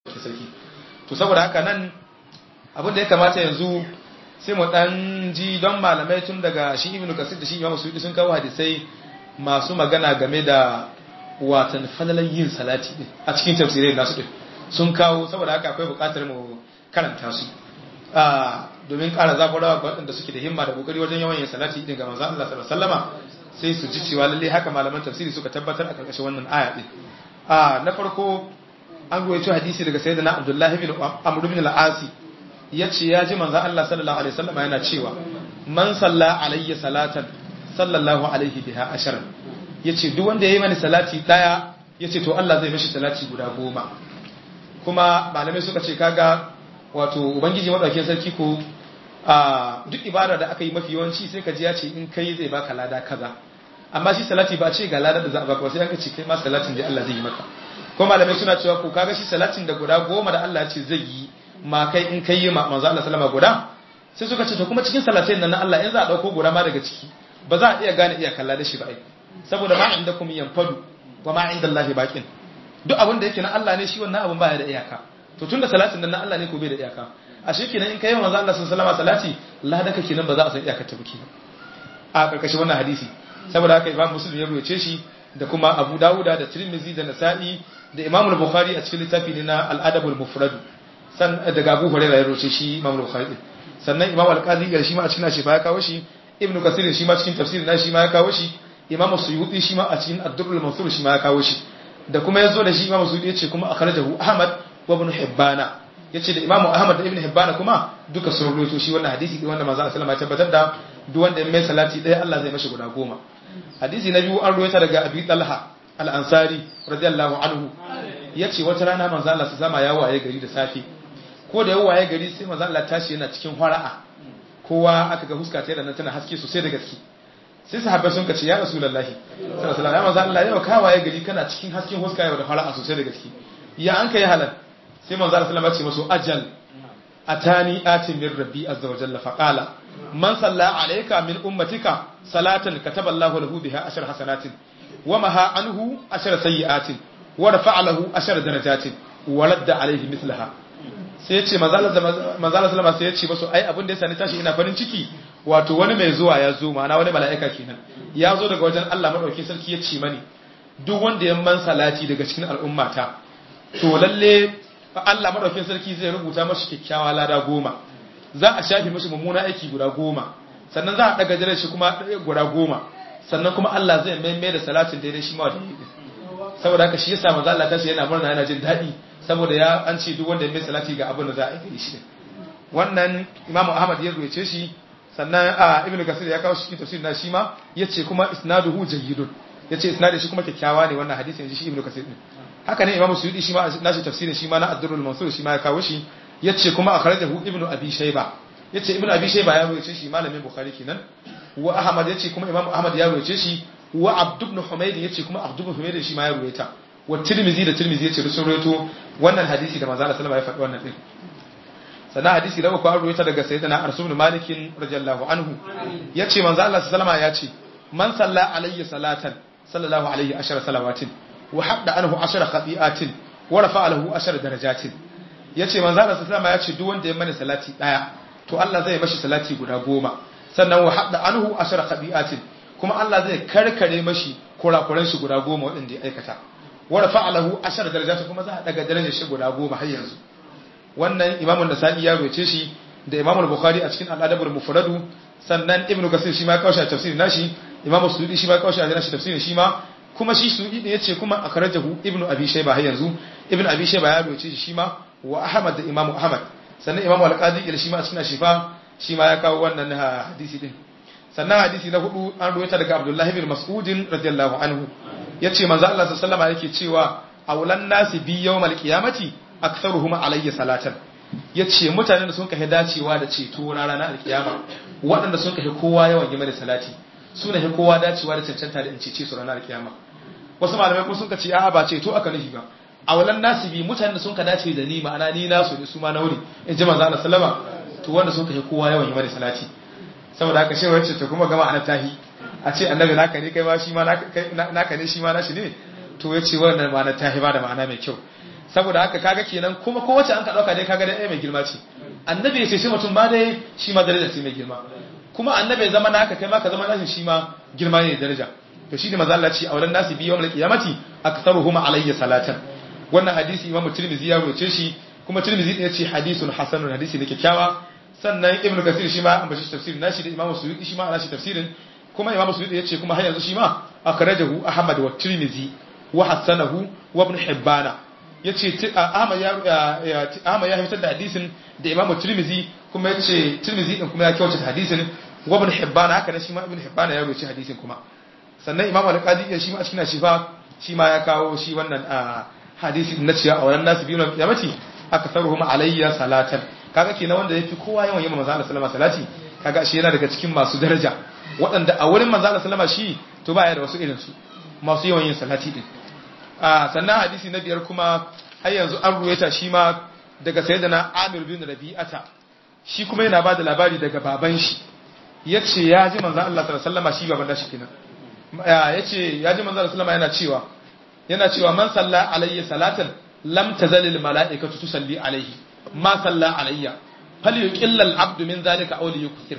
sarki to saboda haka nan abin da ya kamata yanzu sai mu dan ji don malamai tun daga shi ibnu kasir da shi imamu suyuti sun kawo hadisai masu magana game da watan falalan yin salati din a cikin tafsirai nasu din sun kawo saboda haka akwai buƙatar mu karanta su domin ƙara zaburarwa ga waɗanda suke da himma da kokari wajen yawan yin salati din ga manzon Allah sallallahu alaihi wasallama sai su ji cewa lalle haka malaman tafsiri suka tabbatar a karkashin wannan aya din na farko an ruwaito hadisi daga sayyidina Abdullah ibn Amr ibn al-Asi yace ya ji manzon Allah sallallahu alaihi wasallama yana cewa man salla alayya salatan sallallahu alaihi biha ashara yace duk wanda yayi mani salati daya yace to Allah zai mishi salati guda goma kuma malamai suka ce kaga wato ubangiji madaukakin sarki ko a duk ibada da aka yi mafi yawanci sai ka ji ya ce in kai zai baka lada kaza amma shi salati ba ce ga lada da za a baka sai an ka ce kai ma salatin da Allah zai yi maka ko malamai suna cewa ko kaga shi salatin da guda goma da Allah ya ce zai yi ma kai in kai yi ma manzo Allah sallama guda sai suka ce to kuma cikin salatin nan na Allah in za a dauko guda ma daga ciki ba za a iya gane iya kalla da shi ba ai saboda ma inda kum yanfadu wa ma inda Allah baqin duk abin da yake na Allah ne shi wannan abin baya da iyaka to tunda salatin nan na Allah ne ko bai da iyaka a shi kenan in kai manzo Allah sallallahu alaihi salati ladaka kenan ba za a san iyakar ta buki a karkashin wannan hadisi saboda haka Imam Muslim ya ruwaye shi da kuma Abu Dawuda da Tirmidhi da Nasa'i da Imam Bukhari a cikin littafi ne na Al-Adab al-Mufrad san daga Abu Hurairah ya ruwaye shi Imam Bukhari sannan Imam Al-Qadi gar shi ma a cikin shi ya kawo shi Ibn Kathir shi ma cikin tafsirin na shi ma ya kawo shi Imam Suyuti shi ma a cikin Ad-Durr al-Mansur shi ma ya kawo shi da kuma yazo da shi Imam Suyuti ya ce kuma akhrajahu Ahmad wa Ibn Hibbana yace da Imam Ahmad da Ibn Hibban kuma duka sun rubuto shi wannan hadisi din wanda manzo Allah sallallahu alaihi wasallam ya tabbatar da duk wanda ya mai salati ɗaya Allah zai mashi guda goma hadisi na biyu an ruwaita daga Abi Talha al-Ansari radiyallahu anhu yace wata rana manzo Allah sallallahu alaihi wasallam ya waye gari da safi ko da ya waye gari sai manzo Allah tashi yana cikin fara'a kowa aka ga huska ta yana tana haske sosai da gaske sai sahabbai sun kace ya rasulullahi sallallahu alaihi wasallam ya manzo Allah yau ka waye gari kana cikin hasken huska yau da fara'a sosai da gaske ya an kai halal sai manzo Allah sallallahu alaihi wasallam ya ce masu ajal atani atin min rabbi azza wa jalla faqala man salla alayka min ummatika salatan kataba Allahu lahu biha ashar hasanatin wa maha anhu ashar sayiatin wa rafa'a lahu ashar darajatin wa ladda alayhi mithlaha sai yace manzo Allah sallallahu sai yace masu ai abin da yasa ni tashi ina farin ciki wato wani mai zuwa ya zo ma'ana wani mala'ika kenan ya zo daga wajen Allah madauki sarki ya ce mani duk wanda ya man salati daga cikin al'ummata to lalle Allah madaukin sarki zai rubuta mashi kyakkyawa lada goma za a shafi mashi mummuna aiki guda goma sannan za a daga jirar shi kuma guda goma sannan kuma Allah zai maimai da salatin daidai shi ma da yi saboda haka shi yasa manzo Allah tashi yana murna yana jin daɗi saboda ya an ce duk wanda ya mai salati ga abin da za a yi shi wannan Imam Ahmad ya ruwaye shi sannan a Ibn Kasir ya kawo shi cikin tafsir na shi ma yace kuma isnaduhu jayyidun yace isnadin shi kuma kyakkyawa ne wannan hadisi yanzu shi Ibn Kasir din haka ne Imam Suyuti shi ma nashi tafsirin shi ma na Ad-Durrul Mansur shi ma ya kawo shi yace kuma akhrajahu Ibn Abi Shayba yace Ibn Abi Shayba ya rawaye shi malamin Bukhari kenan wa Ahmad yace kuma Imam Ahmad ya rawaye shi wa Abd ibn Humayd yace kuma Abd ibn Humayd shi ma ya rawaye wa Tirmidhi da Tirmidhi yace sun rawaito wannan hadisi da manzo Allah sallallahu alaihi wasallam ya faɗi wannan din sannan hadisi da uku an rawaita daga sayyidina Anas ibn Malik radiyallahu anhu yace manzo Allah sallallahu alaihi wasallam ya ce man salla alayya salatan sallallahu alaihi ashara salawatin wa hadda anhu ashara khati'atin wa rafa'a lahu ashara darajatin yace manzo Allah sallallahu alaihi wasallam duk wanda ya mani salati daya to Allah zai mashi salati guda goma sannan wa hadda anhu ashara khati'atin kuma Allah zai karkare mashi kurakuran shi guda goma wadanda ya aikata wa rafa'a lahu ashara darajatin kuma za a daga darajar shi guda goma har yanzu wannan Imam an-Nasa'i ya roce shi da Imam al-Bukhari a cikin al-Adabul Mufradu sannan Ibn Kasir shi ma kawo shi a tafsirin nashi Imam Suyuti shi ma kawo shi a nashi tafsirin shi ma kuma shi su ya ce kuma a karajahu ibnu abi shayba har yanzu ibnu abi shayba ya roce shi ma wa ahmad da imamu ahmad sannan imamu al-qadi il shi ma a cikin shifa shi ma ya kawo wannan hadisi din sannan hadisi na hudu an ruwaita daga abdullahi bin mas'ud radiyallahu anhu yace manzo Allah sallallahu alaihi yake cewa awlan nasi bi yawmal qiyamati aktharuhum alayya salatan yace mutanen da sun kai dacewa da ceto ranar alkiyama waɗanda sun kai kowa yawan gima da salati suna he kowa dacewa da cancanta da in cece su ranar alkiyama wasu malamai kuma sun ka ce a'a ba ceto aka nufi ba a walan nasibi mutanen da sun ka dace da ni ma'ana ni nasu ne su ma nauri in ji manzo Allah sallama to wanda sun kai kowa yawan yi mani salati saboda haka shi wacce to kuma gama ana tahi a ce annabi naka ne kai ma shi ma naka ne shi ma nashi ne to ya ce wannan ma'ana tahi ba da ma'ana mai kyau saboda haka kaga kenan kuma kowace an ka dauka dai kaga dai mai girma ce annabi ya ce shi mutum ba dai shi ma daraja ce mai girma kuma annabi ya zama naka kai ma ka zama nashi shi ma girma ne daraja to shi ne manzo Allah ce aulan nasi bi yawmal qiyamati aktharuhum alayya salatan wannan hadisi imamu tirmidhi ya roce shi kuma tirmidhi ya ce hadisun hasanun hadisi ne kyakkyawa sannan ibnu kasir shi ma an bashi tafsirin nashi da imamu suyuti shi ma ana shi tafsirin kuma imamu suyuti ya ce kuma har yanzu shi ma akhrajahu ahmad wa tirmidhi wa hasanahu wa ibn hibbana yace ahmad ya ahmad ya fitar da hadisin da imamu tirmidhi kuma yace tirmidhi din kuma ya kyautata hadisin wa ibn hibbana haka ne shi ma ibn hibbana ya roce hadisin kuma sannan imamu al-qadi shi ma a cikin shifa shi ma ya kawo shi wannan hadisi na ciya a wannan nasu biyu na kiyamati aka sarruhum alayya salatan kaga kenan wanda yafi kowa yawan yamma manzo Allah sallama salati kaga shi yana daga cikin masu daraja waɗanda a wurin manzo Allah sallama shi to baya da wasu irin su masu yawan yin salati din a sannan hadisi na biyar kuma har yanzu an ruwaita shi ma daga sayyidina Amir bin Rabi'ata shi kuma yana bada labari daga baban shi yace ya ji manzo Allah sallallahu alaihi wasallama shi baban da shi kenan yace ya ji manzo Allah sallama yana cewa yana cewa man salla alayya salatan lam tazal al mala'ikatu tusalli alayhi ma salla alayya fal yuqilla al abdu min zalika aw liyukthir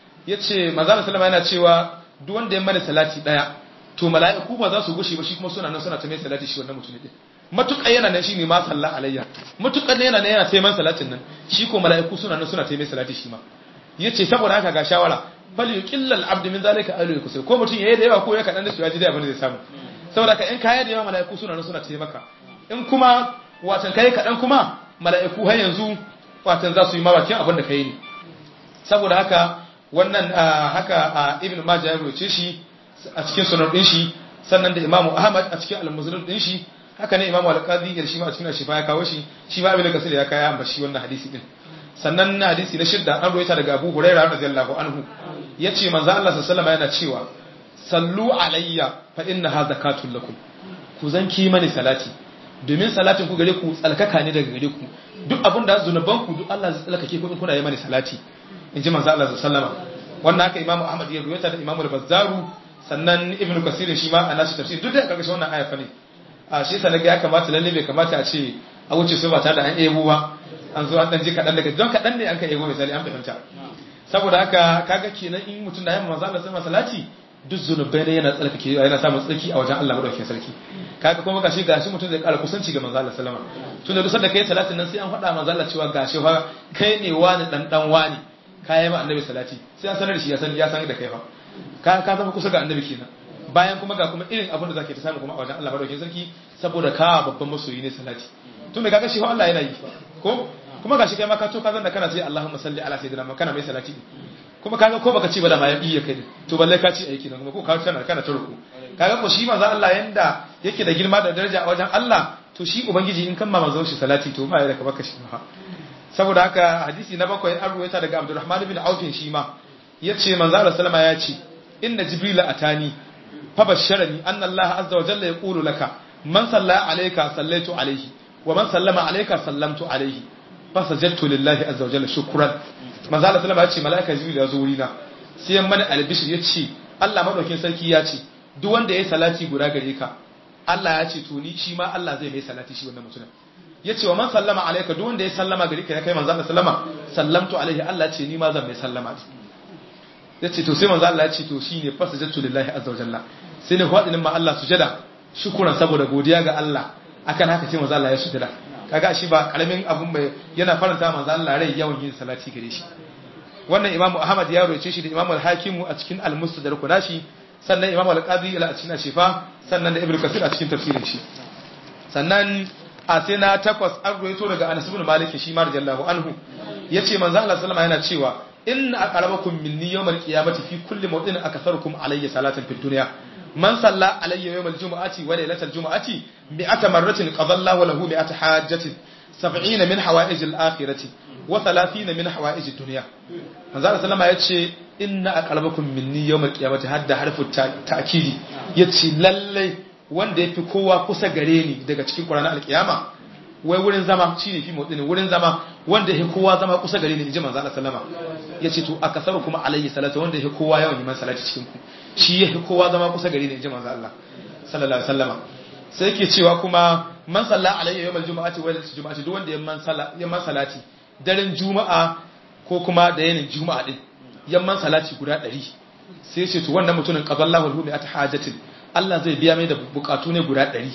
yace manzo sallama yana cewa duk wanda ya mana salati daya to mala'iku ba za su gushe ba shi kuma suna nan suna ta mai salati shi wannan mutum din matuƙa yana nan shine ma salla alayya matuƙa yana nan yana taiman salatin nan shi ko mala'iku suna nan suna taimai salati shi ma yace saboda haka ga shawara fal yuqilla al abdu min zalika aw liyukthir ko mutum yayi da yawa ko ya kadan da su ya ji da abin da zai samu saboda ka in kaya da yawa mala'iku suna nan suna taimaka in kuma watan kai kaɗan kuma mala'iku har yanzu watan za su yi mabakin abin da kai ne saboda haka wannan haka ibn majah ya roce shi a cikin sunan din shi sannan da imamu ahmad a cikin al-muslim din shi haka ne imamu al-qadi ya shi ma a cikin shifa ya kawo shi shi ma ibn kasir ya kaya amba shi wannan hadisi din sannan na hadisi na shidda an roita daga abu hurairah radiyallahu anhu yace manzo Allah sallallahu alaihi wasallam yana cewa sallu alayya fa innaha zakatun lakum ku zanki mani salati domin salatin ku gare ku tsalkaka ne daga gare ku duk abin da zunuban ku duk Allah zai tsalkake ku in kuna yi mani salati in ji manzo Allah sallallahu wannan haka imamu Ahmad ya ruwaita da imamu al-Bazzaru sannan Ibn Kasir shi ma a nashi tafsir duk da karkashin wannan aya fa ne a shi yasa naga ya kamata lalle bai kamata a ce a wuce su ba tare da an ebo ba an zo an dan ji kadan daga don kadan ne an ka ebo misali an fahimta saboda haka kaga kenan in mutum da yamma manzo Allah sallallahu salati duk zunubai ne yana tsarkake yana samun tsarki a wajen Allah madaukakin sarki kaga kuma gashi gashi mutum zai kara kusanci ga manzo Allah sallama tun da dusar da kai salatin nan sai an faɗa manzo Allah cewa gashi fa kai ne wani dan dan wani kai ma annabi salati sai an sanar da shi ya san ya san da kai fa ka ka zama kusa ga annabi kenan bayan kuma ga kuma irin abin da zake ta samu kuma a wajen Allah madaukakin sarki saboda ka babban masoyi ne salati tun da kaga shi fa Allah yana yi ko kuma gashi kai ma ka to ka zan da kana sai Allahumma salli ala sayyidina Muhammad kana mai salati kuma kaga ko baka ce ba da ma ya iya kai to balle ka ci aiki nan kuma ko ka kana kana ta ruku kaga ko shi manzo Allah yanda yake da girma da daraja a wajen Allah to shi ubangiji in kan ma manzo shi salati to ba ya da ka baka shi ba saboda haka hadisi na bakwai an ruwaita daga Abdurrahman bin Auf shi ma yace manzo Allah sallama ya ce inna jibril atani fa basharani anna Allah azza wa jalla yaqulu laka man salla alayka sallaitu alayhi wa man sallama alayka sallamtu alayhi fa sajadtu lillahi azza wa jalla shukran manzo Allah sallama ya ce malaika jibril ya zo wurina sai ya mana albishir ya ce Allah madaukin sarki ya ce duk wanda ya salati guda gare ka Allah ya ce to ni shi ma Allah zai mai salati shi wannan mutumin ya ce wa man sallama alaika duk wanda ya sallama gare ka ya kai manzo Allah sallama sallamtu alaihi Allah ya ce ni ma zan mai sallama ya ce to sai manzo Allah ya ce to shine fasajatu lillahi azza wa jalla sai ne fadinin ma Allah sujada shukuran saboda godiya ga Allah akan haka sai manzo Allah ya sujada kaga shi ba karamin abun mai yana faranta manzo Allah rai yawan yin salati gare shi wannan imamu ahmad ya roce shi da imamu al-hakimu a cikin al-mustadrak nashi sannan imamu al-qadi a cikin shifa sannan da ibnu kasir a cikin tafsirin shi sannan a sai na takwas an roito daga anas ibn malik shi ma radiyallahu anhu yace manzo Allah sallama yana cewa inna aqrabakum minni yawmal qiyamati fi kulli mawdin akatharukum alayya salatan fid dunya man salla alayya yawmal jumu'ati wa laylatal jumu'ati mi'ata marratin qadallahu lahu mi'ata hajjatin sab'ina min hawa'ij al-akhirati wa 30 min hawa'ij ad-dunya manzo Allah sallama yace inna aqrabakum minni yawmal qiyamati hadda harfu ta'kidi yace lalle wanda yafi kowa kusa gare ni daga cikin Qur'ani al-qiyama wai wurin zama shine fi motsin wurin zama wanda yafi kowa zama kusa gare ni inji manzo Allah sallama yace to akasaru kuma alayhi salatu wanda yafi kowa yawan yi salati cikin ku shi yafi kowa zama kusa gare ni inji manzo Allah sallallahu alaihi wasallama sai yake cewa kuma man salla alayya yawmal jumu'ati wa lailatul jumu'ati duk wanda yamman sala yamman salati daren juma'a ko kuma da yanin juma'a din yamman salati guda 100 sai ce to wannan mutumin qadallahu lahu bi hajatin Allah zai biya mai da bukatu ne guda 100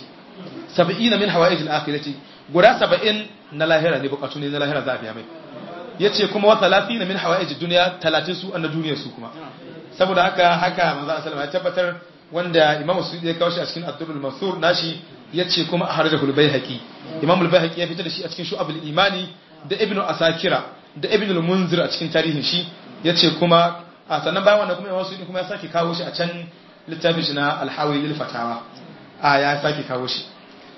70 min hawaijil akhirati guda 70 na lahira ne bukatu ne na lahira za a biya mai yace kuma wa 30 min hawaijid dunya 30 su anna duniyar su kuma saboda haka haka manzo sallallahu ya tabbatar wanda imamu suyuti ya kawo shi a cikin ad-durrul mansur nashi yace kuma akhrajahu al-baihaqi imamu al-baihaqi ya fitar da shi a cikin shu'abul imani da ibnu asakira da ibnu al-munzir a cikin tarihin shi yace kuma a sannan bayan wannan kuma imamu suyuti kuma ya sake kawo shi a can littafin shi na al-hawi lil fatawa a ya sake kawo shi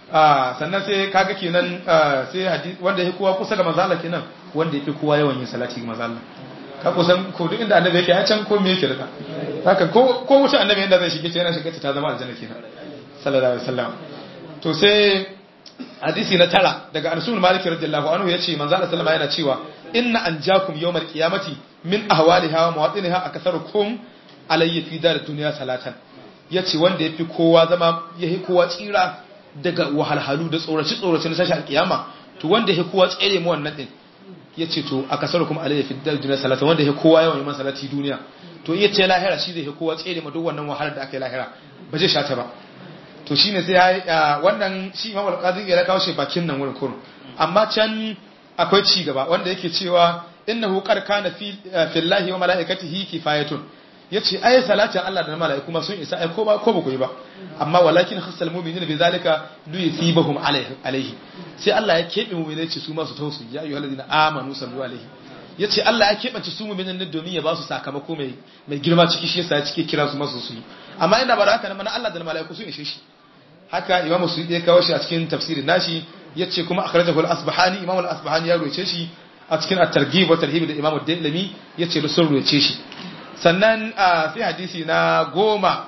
a sannan sai kaga kenan sai hadisi wanda ya kowa kusa ga manzo Allah kenan wanda yafi kowa yawan yin salati ga manzo Allah ka kusan ko duk inda annabi yake ya can ko me yake rika haka ko ko wuce annabi inda zai shige ta yana shige ta zama aljanna kenan sallallahu alaihi wasallam to sai hadisi na tara daga Anas bin Malik radiyallahu anhu yace manzo Allah sallallahu yana cewa inna anjakum yawmal qiyamati min ahwaliha wa mawatiniha akatharukum alayya fi dar dunya salatan yace wanda yafi kowa zama yahi kowa tsira daga wahalhalu da tsoraci tsoraci na sashi alkiyama to wanda yahi kowa tsere mu wannan din ya ce to a kasar kuma alayya fi duniya salata wanda ya kowa yawan yi masa salati duniya to iya ce lahira shi zai ya kowa tsere ma duk wannan wahalar da aka yi lahira ba zai shata ba to shi ne sai ya wannan shi imam al-qazi ya kawo shi bakin nan wurin kurun amma can akwai ci gaba wanda yake cewa innahu qad kana fi fillahi wa malaikatihi kifayatun yace ai salatin Allah da mala'iku ma sun isa ai ko ba ko ba koyi ba amma walakin khassal mu'minina bi zalika li yusibahum alaihi sai Allah ya kebe mu'minai ce su ma su tausu ya ayyuhal ladina amanu sallu alaihi yace Allah ya kebance su mu'minan nan domin ya ba su sakamako mai mai girma ciki shi yasa ya cike kira su masu su yi amma inda ba haka nan Allah da mala'iku sun ishe shi haka Imam Suyuti ya kawo shi a cikin tafsirin nashi yace kuma akhrajahu al-Asbahani Imam al-Asbahani ya roce shi a cikin at-Targhib wa Tarhib da Imam ad-Dailami yace da sun roce shi sannan sai hadisi na goma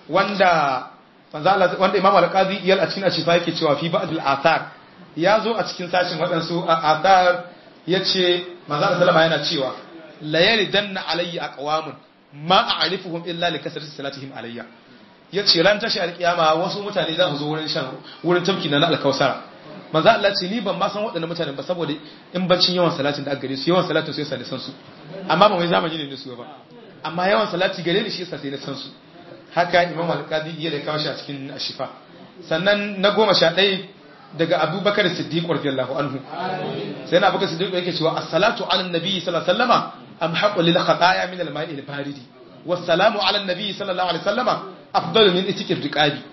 wanda wanda imam al-qadi iyal a cikin ashifa yake cewa fi ba'd al-athar ya zo a cikin sashin waɗansu athar yace manzo Allah sallama yana cewa la yaridanna alayya aqwamun ma a'rifuhum illa li kasrati salatihim alayya yace ran tashi alkiyama wasu mutane za su zo wurin shan wurin tafki na al-kausara manzo Allah ce ni ban ma san waɗannan mutanen ba saboda in bancin yawan salatin da aka gare su yawan salatin sai sa san su amma ba mai zamani ne su ba amma yawan salati gare ni shi yasa sai na san su haka imam al-qadi ya da kawo shi a cikin ashifa sannan na goma sha ɗaya daga abubakar siddiq radiyallahu anhu sai na abubakar siddiq yake cewa as-salatu ala nabi sallallahu alaihi wasallama am haqqu lil khataya min al-ma'i al-baridi was-salamu ala nabi sallallahu alaihi wasallama afdalu min itikir riqabi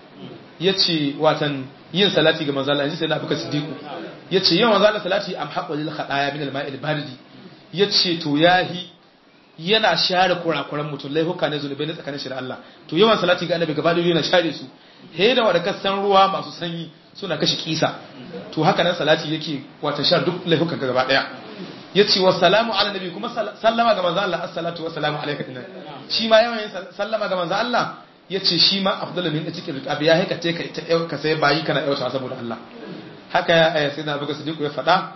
yace watan yin salati ga manzo Allah yanzu sai na abubakar siddiq yace yawan manzo Allah salati am haqqu lil khataya min al-ma'i al-baridi yace to yahi yana share kurakuran mutum laifuka ne zunubai na tsakanin shi da Allah to yawan salati ga annabi gaba da yana share su he da wanda kasan ruwa masu sanyi suna kashe kisa to haka nan salati yake wata share duk laifukan ka gaba daya yace wa salamu ala nabi kuma sallama ga manzo Allah assalatu wa salamu alayka dinan shi ma yawan sallama ga manzo Allah yace shi ma afdalu min cikin riqabi ya haika te ka ka sai bayi kana yauta saboda Allah haka ya sai na buga sadiku ya faɗa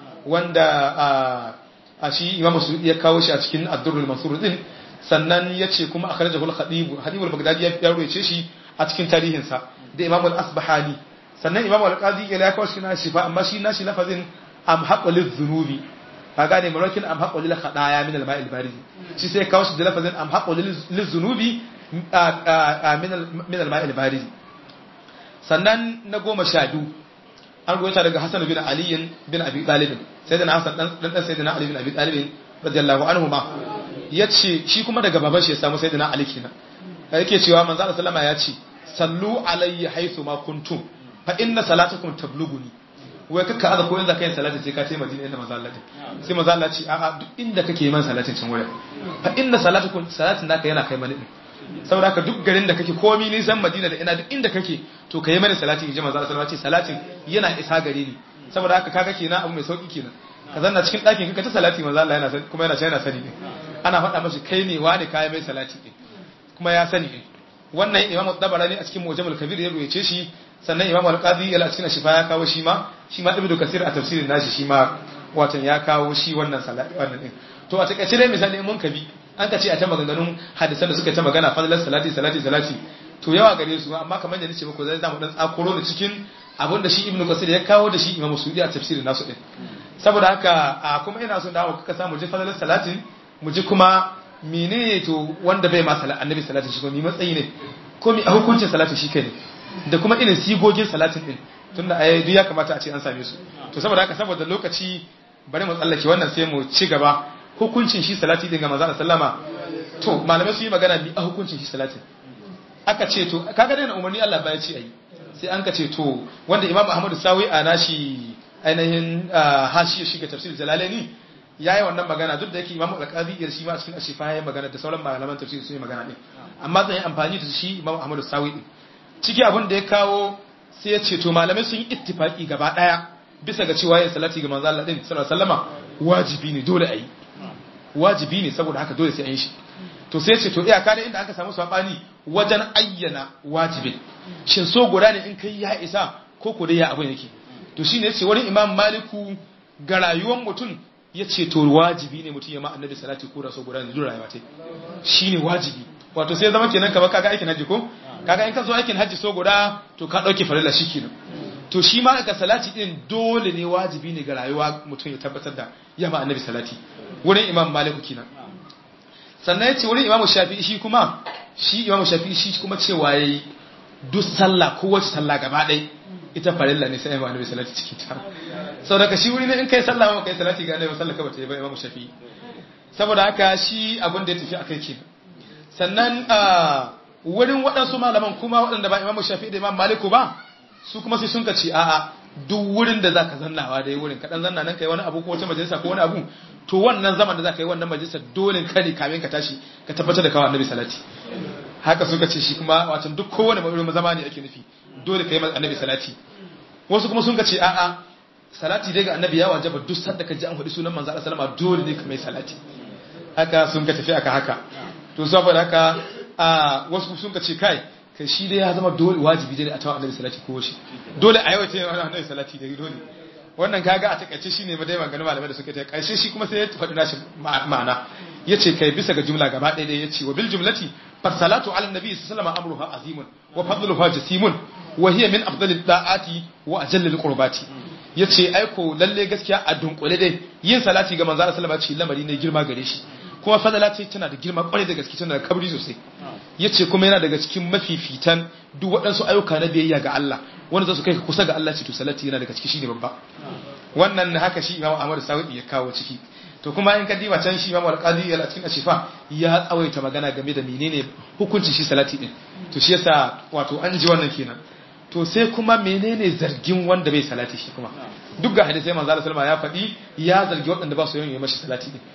wanda a shi imamu su ya kawo shi a cikin addurul mansur din sannan ya ce kuma a kharajahu al-khatib hadibul bagdadi ya ruwaice shi a cikin tarihinsa da imamu al-asbahani sannan imamu al-qadi ya kawo shi na shifa amma shi na shi lafazin am haqul dhunubi ka gane marakin am haqul lil khadaya min al-ma'il barid shi sai kawo shi da lafazin am haqul lil dhunubi min al-ma'il barid sannan na goma sha biyu an goyata daga Hassan bin Ali bin Abi Talib sayyidina Hassan dan dan sayyidina Ali bin Abi Talib radiyallahu anhu ma yace shi kuma daga baban shi ya samu sayyidina Ali kenan yake cewa manzo Allah sallama ya ce sallu alayya haythu ma kuntum fa inna salatakum tablughuni wai kaka aza ko yanzu kai salati sai ka ce Madina inda manzo Allah sai manzo Allah ce a'a duk inda kake man salatin can wurin fa inna salatakum salatin naka yana kai mani saboda haka duk garin da kake komi nisan madina da ina duk inda kake to ka yi mani salati in ji manzo Allah ce salatin yana isa gare ni saboda haka kaga kenan abu mai sauki kenan ka zanna cikin ɗakin ka ta salati manzo Allah yana sani kuma yana yana sani ne ana faɗa mashi kai ne wani kai mai salati ne kuma ya sani ne wannan imamu dabarani a cikin mujamul kabir ya ruwaye shi sannan imamu al-qadi ya cikin shifa ya kawo shi ma shi ma ibnu kasir a tafsirin nashi shi ma watan ya kawo shi wannan salati wannan din to a takaice dai misali mun kabi an ka ce a ta maganganun hadisan da suka ta magana fadlan salati salati salati to yawa gare su amma kamar da nace muku zai zamu dan tsakuro da cikin abinda shi ibnu kasir ya kawo da shi imamu sudi a tafsirin nasu din saboda haka a kuma ina son dawo kaka samu ji fadalar salatin mu ji kuma menene to wanda bai ma salat annabi salatin shi ko mi matsayi ne ko mi a hukuncin salatin shi kai ne da kuma irin sigogin salatin din tunda a duk ya kamata a ce an same su to saboda haka saboda lokaci bari mu tsallake wannan sai mu ci gaba hukuncin shi salati din ga manzo sallama to malamai su yi magana ni a hukuncin shi salatin aka ce to kaga dai na umarni Allah ba ya ce ayi sai an ka ce to wanda Imam Ahmadu Sawi a nashi ainihin hashi shi ga tafsir Jalalaini yayi wannan magana duk da yake Imam Al-Qadi ya shi ma cikin ashifa yayi magana da sauran malaman tafsir sun yi magana din amma zan yi amfani da shi Imam Ahmadu Sawi din ciki abin da ya kawo sai ya ce to malamai sun yi ittifaki gaba daya bisa ga cewa yin salati ga manzo Allah din sallallahu alaihi wasallama wajibi ne dole ayi wajibi ne saboda haka dole sai an yi shi to sai ce to iyaka da inda aka samu sabani wajen ayyana wajibin shin so guda ne in kai ya isa ko ko dai ya abin yake to shine yace wani imam maliku ga rayuwar mutum yace to wajibi ne mutum ya ma annabi salati ko da so guda ne duk rayuwa ta shine wajibi wato sai zama kenan kamar kaga aikin haji ko kaga in ka zo aikin haji so guda to ka dauke farilla shikenan to shi ma aka salati din dole ne wajibi ne ga rayuwa mutum ya tabbatar da ya ma annabi salati wurin imam maliku kenan sannan ya ce wurin imamu shafi'i shi kuma shi imamu shafi'i shi kuma cewa ya yi duk sallah kowace sallah gaba ɗai ita farilla ne sai imamu annabi salati cikin ta sau daga shi wuri ne in kai sallah ma kai salati ga annabi sallah kawai ta yi ba imamu shafi'i saboda haka shi abin da ya tafi akai kenan sannan a wurin waɗansu malaman kuma waɗanda ba imamu shafi'i da imam maliku ba su kuma sai sun ka ce a'a duk wurin da zaka zannawa dai wurin kaɗan zanna nan kai wani abu ko wata majalisa ko wani abu to wannan zaman da zaka yi wannan majalisa dole ka ne kamin ka tashi ka tabbatar da kawo annabi salati haka suka ce shi kuma wato duk kowane wurin zama ne ake nufi dole ka yi annabi salati wasu kuma sun ka ce a'a salati dai ga annabi ya wajaba duk sanda ka ji an faɗi sunan manzo Allah sallama dole ne ka mai salati haka sun ka tafi aka haka to saboda haka a wasu sun ka ce kai kai shi dai ya zama dole wajibi dai a tawa annabi salati ko shi dole a yawaita yin annabi salati dai dole wannan kaga a takaice shine ma dai maganar malamai da suka ta karshe shi kuma sai ya faɗi nashi ma'ana yace kai bisa ga jumla gaba ɗaya dai yace wa bil jumlati fasalatu ala nabi sallallahu alaihi amruha azimun wa fadluha jasimun wa hiya min afdalid da'ati wa ajallil qurbati yace aiko lalle gaskiya a dunkule dai yin salati ga manzo sallallahu alaihi wasallam lamari ne girma gare shi kuma fadala ce tana da girma kwarai da gaske tana da kabri sosai yace kuma yana daga cikin mafifitan duk waɗansu ayyuka na biyayya ga Allah wanda za su kai ka kusa ga Allah ce to salati yana daga ciki shine babba wannan haka shi Imam Ahmad Sawidi ya kawo ciki to kuma in ka diba can shi Imam Al-Qadi a cikin Ashifa ya tsawaita magana game da menene hukuncin shi salati din to shi yasa wato an ji wannan kenan to sai kuma menene zargin wanda bai salati shi kuma duk ga hadisi manzo Allah sallallahu ya faɗi ya zargi waɗanda ba su yin mashi salati din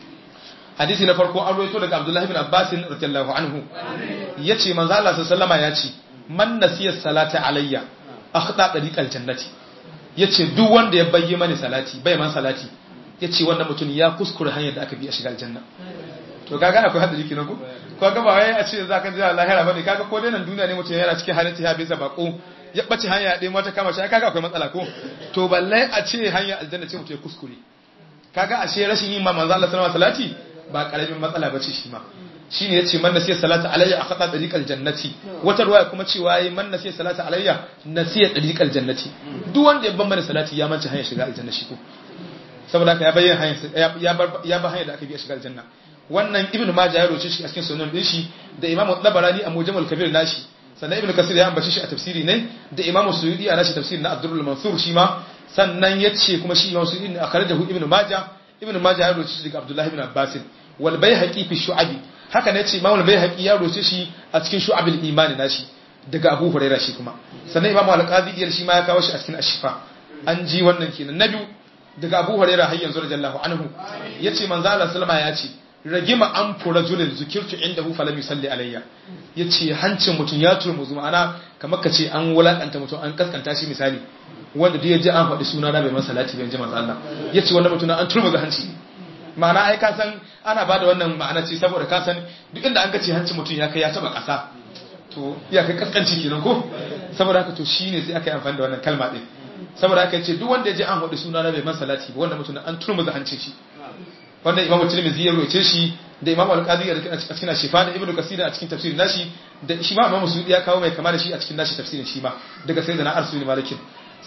hadisi na farko an rawaito daga Abdullah ibn Abbas radiyallahu anhu yace manzo Allah sallallahu alaihi ya ce man nasiya salata alayya akhda tariqal jannati yace duk wanda ya bayyi mani salati bai man salati yace wannan mutum ya kuskure hanyar da aka bi a shiga aljanna to kaga akwai hadari kenan ko ko ga ba wai a ce zaka ji lahira bane kaga ko dai nan duniya ne mutum yana cikin halin ya bisa bako ya bace hanya ɗaya mata kama shi kaga akwai matsala ko to balle a ce hanya aljanna ce mutum ya kuskure kaga ashe rashin yin ma manzo Allah sallallahu alaihi salati ba karamin matsala bace shi ma shine yace man nasiya salata alayya akhata tariqal jannati wata ruwaya kuma cewa yi man nasiya salata alayya nasiya tariqal jannati duk wanda ya ban mana salati ya manta hanyar shiga aljanna shi ko saboda haka ya bayyana hanyar ya bar ya ba hanyar da aka bi shiga aljanna wannan ibnu majah ya roce shi a cikin sunan din shi da imamu tabarani a mujamul kabir nashi sannan ibnu kasir ya ambace shi a tafsiri ne da imamu suyudi a nashi tafsiri na abdurrahman mansur shi ma sannan yace kuma shi imamu suyudi ne akhrajahu ibnu majah ibnu majah ya roce shi daga abdullahi ibn abbas wal bayhaqi fi shu'abi haka ne ce imamul bayhaqi ya roce shi a cikin shu'abil imani nashi daga abu hurairah shi kuma sannan imamu al-qadi shi ma ya kawo shi a cikin ashifa an ji wannan kenan na biyu daga abu hurairah har yanzu radiyallahu anhu yace manzo Allah sallama ya ce ragima an fura julin zukirtu indahu falam yusalli alayya yace hancin mutum ya turmuzu ma'ana kamar ka ce an wulakanta mutum an kaskanta shi misali wanda duk ya ji an faɗi suna na bai masa salati bai ji manzo Allah yace wannan mutum an turmuza hanci ma'ana ai ka san ana bada wannan ma'ana ce saboda ka san duk inda an ga ce hancin mutum ya kai ya taba ƙasa to ya kai kaskanci kenan ko saboda haka to shine sai aka yi amfani da wannan kalma din saboda haka yace duk wanda ya ji an faɗi suna na bai masa salati ba wanda mutum an turmuza hancin shi wanda imamu tirmidhi ya roce shi da imamu al-qadi a cikin shifa da ibnu kasir a cikin tafsirin nashi da shi ma imamu sudi ya kawo mai kama da shi a cikin nashi tafsirin shi ma daga sayyidina arsul malikin